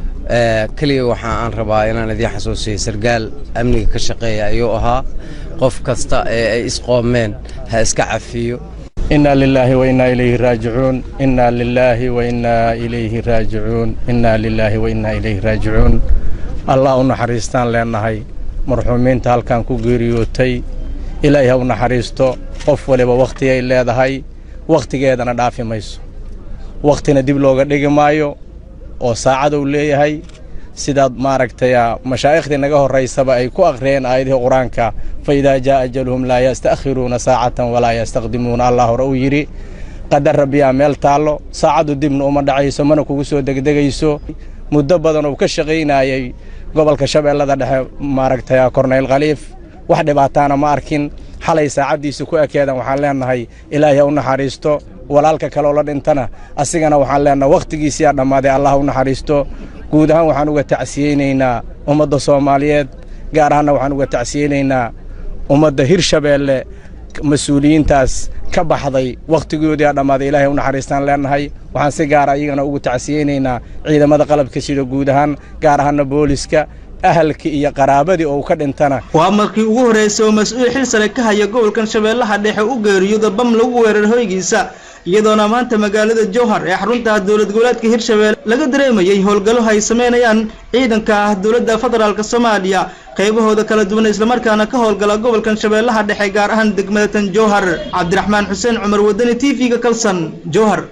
keliya waxa aan rabaa inaan idiin xasuusiyo sargaal amniga ka shaqeeya ayuu ahaa qof kasta ee ay isqoomeen ha iska cafiyo إنا لله وإنا إليه راجعون إنا لله وإنا إليه راجعون إنا لله وإنا إليه راجعون الله نحريستان لأنهي مرحومين تالكان كو غيريوتي إلهي هو نحريستو قف ولبا وقتي أي ليدهي وقتي جيدنا دافي ميسو وقتنا ديب لوغا ديغي مايو oo saacad uu leeyahay sidaad maaragtay mashaayikhdii naga horeysaba ay ku akhriyeen aayadihii qur-aanka faidaa jaa ajaluhum laa yasta'khiruuna saacatan walaa yastaqdimuuna allah hore uu yidhi qadar rabbiyaa meel taallo saacaddu dibna uma dhacayso mana kugu soo degdegayso muddo badan uu ka shaqaynayay gobolka shabeellada dhexe maaragtay korneyl khaliif wax dhibaataana ma arkin xalay saacaddiisa ku ekeedan waxaan leenahay ilaahay ha u naxariisto walaalka kaleoo la dhintana asigana waxaan leenahay wakhtigiisiyaa dhammaaday allah u naxariisto guud ahaan waxaan uga tacsiyeynaynaa ummadda soomaaliyeed gaar ahaanna waxaan uga tacsiyeynaynaa ummadda hirshabeelle mas-uuliyiintaas ka baxday wakhtigoodiaa dhammaaday ilaahay u naxariistaan leenahay waxaan si gaara iyagana ugu tacsiyeynaynaa ciidamada qalabka sida guud ahaan gaar ahaanna booliska ahalkii iyo qaraabadii oo uu ka dhintana waa markii ugu horreysay oo mas-uul xil sare ka haya gobolkan shabeellaha dhexe u geeriyooda bam lagu weerar hoygiisa iyadoona maanta magaalada jowhar ee xarunta dowlad goboleedka hirshabelle laga dareemayay howlgallo ay sameynayaan ciidanka ah dowladda federaalk soomaaliya qaybahooda kala duwan islamarkaana ka howlgala gobolkan shabeellaha dhexe gaar ahaan degmada tan jowhar cabdiraxmaan xuseen cumar wadani t v-ga kalsan jowhar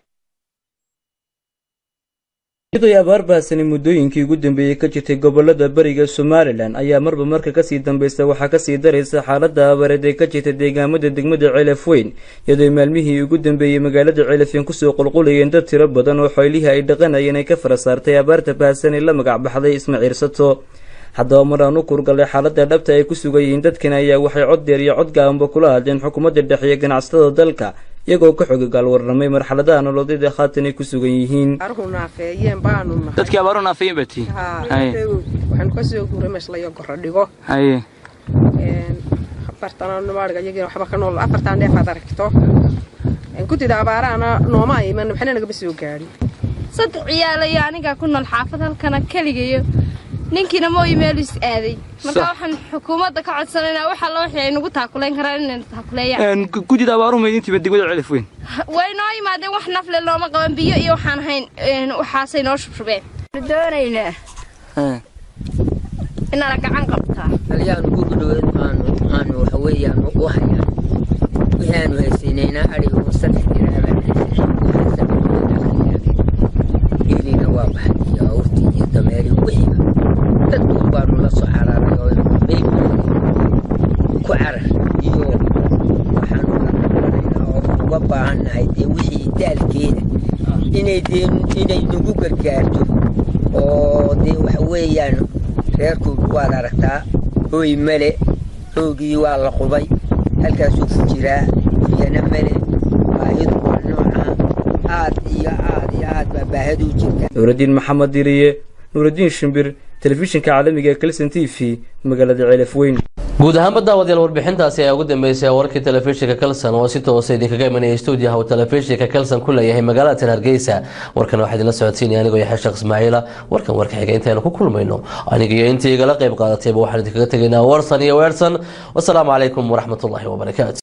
iyadoo abaar baahsani muddooyinkii ugu dambeeyey ka jirtay gobolada bariga somalilan ayaa marba marka kasii dambaysa waxaa kasii daraysa xaaladda abaareed ee ka jirta deegaamada degmada ceelaf weyn iyadoo maalmihii ugu dambeeyey magaalada ceelafeen kusoo qulqulayeen dad tiro badan oo xoylihii ay dhaqanayeen ay ka fara saartay abaarta baahsan ee la magac baxday ismaciirsato haddaba mar aan u kurgalay xaaladda dhabta ay ku sugayihiin dadkan ayaa waxay cod deer iyo cod gaabanba kula hadleen xukuumadda dhexe iyo ganacsatada dalka iyagoo ka xogogaal warramay marxaladaha nololeed ee haatan ay ku sugan yihiin dadkii abaaru naafeeyeen baa tii waxaanu ka soo guuray meeshlayo gorro dhigo haye afartan nubaadhiga iyagina waxba ka nool afartan dheef aad aragto gudida abaarahana nooma iman waxna nagama soo gaadhin saddex ciyaalayo anigaa ku nool xaafad halkana keligayo ninkiina mooyi meel is aaday marka waxaan xukuumadda ka codsanaynaa waxa loo wixii ay nagu taakulayn karaan inay taakuleeyaan gudida abaaruhu maydintiiba degmada celif weyn way noo yimaadeen wax nafle looma qaban biyo iyo waxaan ahayn waxaasay noo shubshubeen doonaynaa inaana gacan qabtaa halyaanu gurgu dhaweed aanu aanu waxa weeyaan u hayaa wixii aanu haysiinaynaa adhiga un saddex diraabaan geelina waa baxay iyo awrtii iyo dameeri wixiiba dadkun baanu la soo cararay oo meyb ku carar iyo waxaanu oo uga baahannahay dee wixii daalkeeda inay dee inay nagu gargaarto oo dee waxa weeyaan reerkoodu waad aragtaa hooy male hoogii waa la qubay halkaasuu ku jiraa biyana male baahidu waa nooca aad iyo aad iyo aad baa baahadu jirta nuuraddiin maxamed diriye nuuraddiin shimbir telefishinka caalamiga ee kalson t v magaalada ceelaf weyn guud ahaanba daawadayaal warbixintaasi ayaa ugu dambeysay warkii telefishinka kalson oo si toosa idinkaga imanaya stuudiyaha uu telefishinka kalson ku leeyahay magaalada tan hargeysa warkan waxaa idinla socodsiinaya anigoo yaxya sheekh ismaaciila warkan warka xiga intaynu ku kulmayno aniga iyo intii igala qayb qaadatayba waxaan idinkaga tegaynaa warsan iyo weersan wasalaamu calaykum waraxmatullaahi wabarakaatu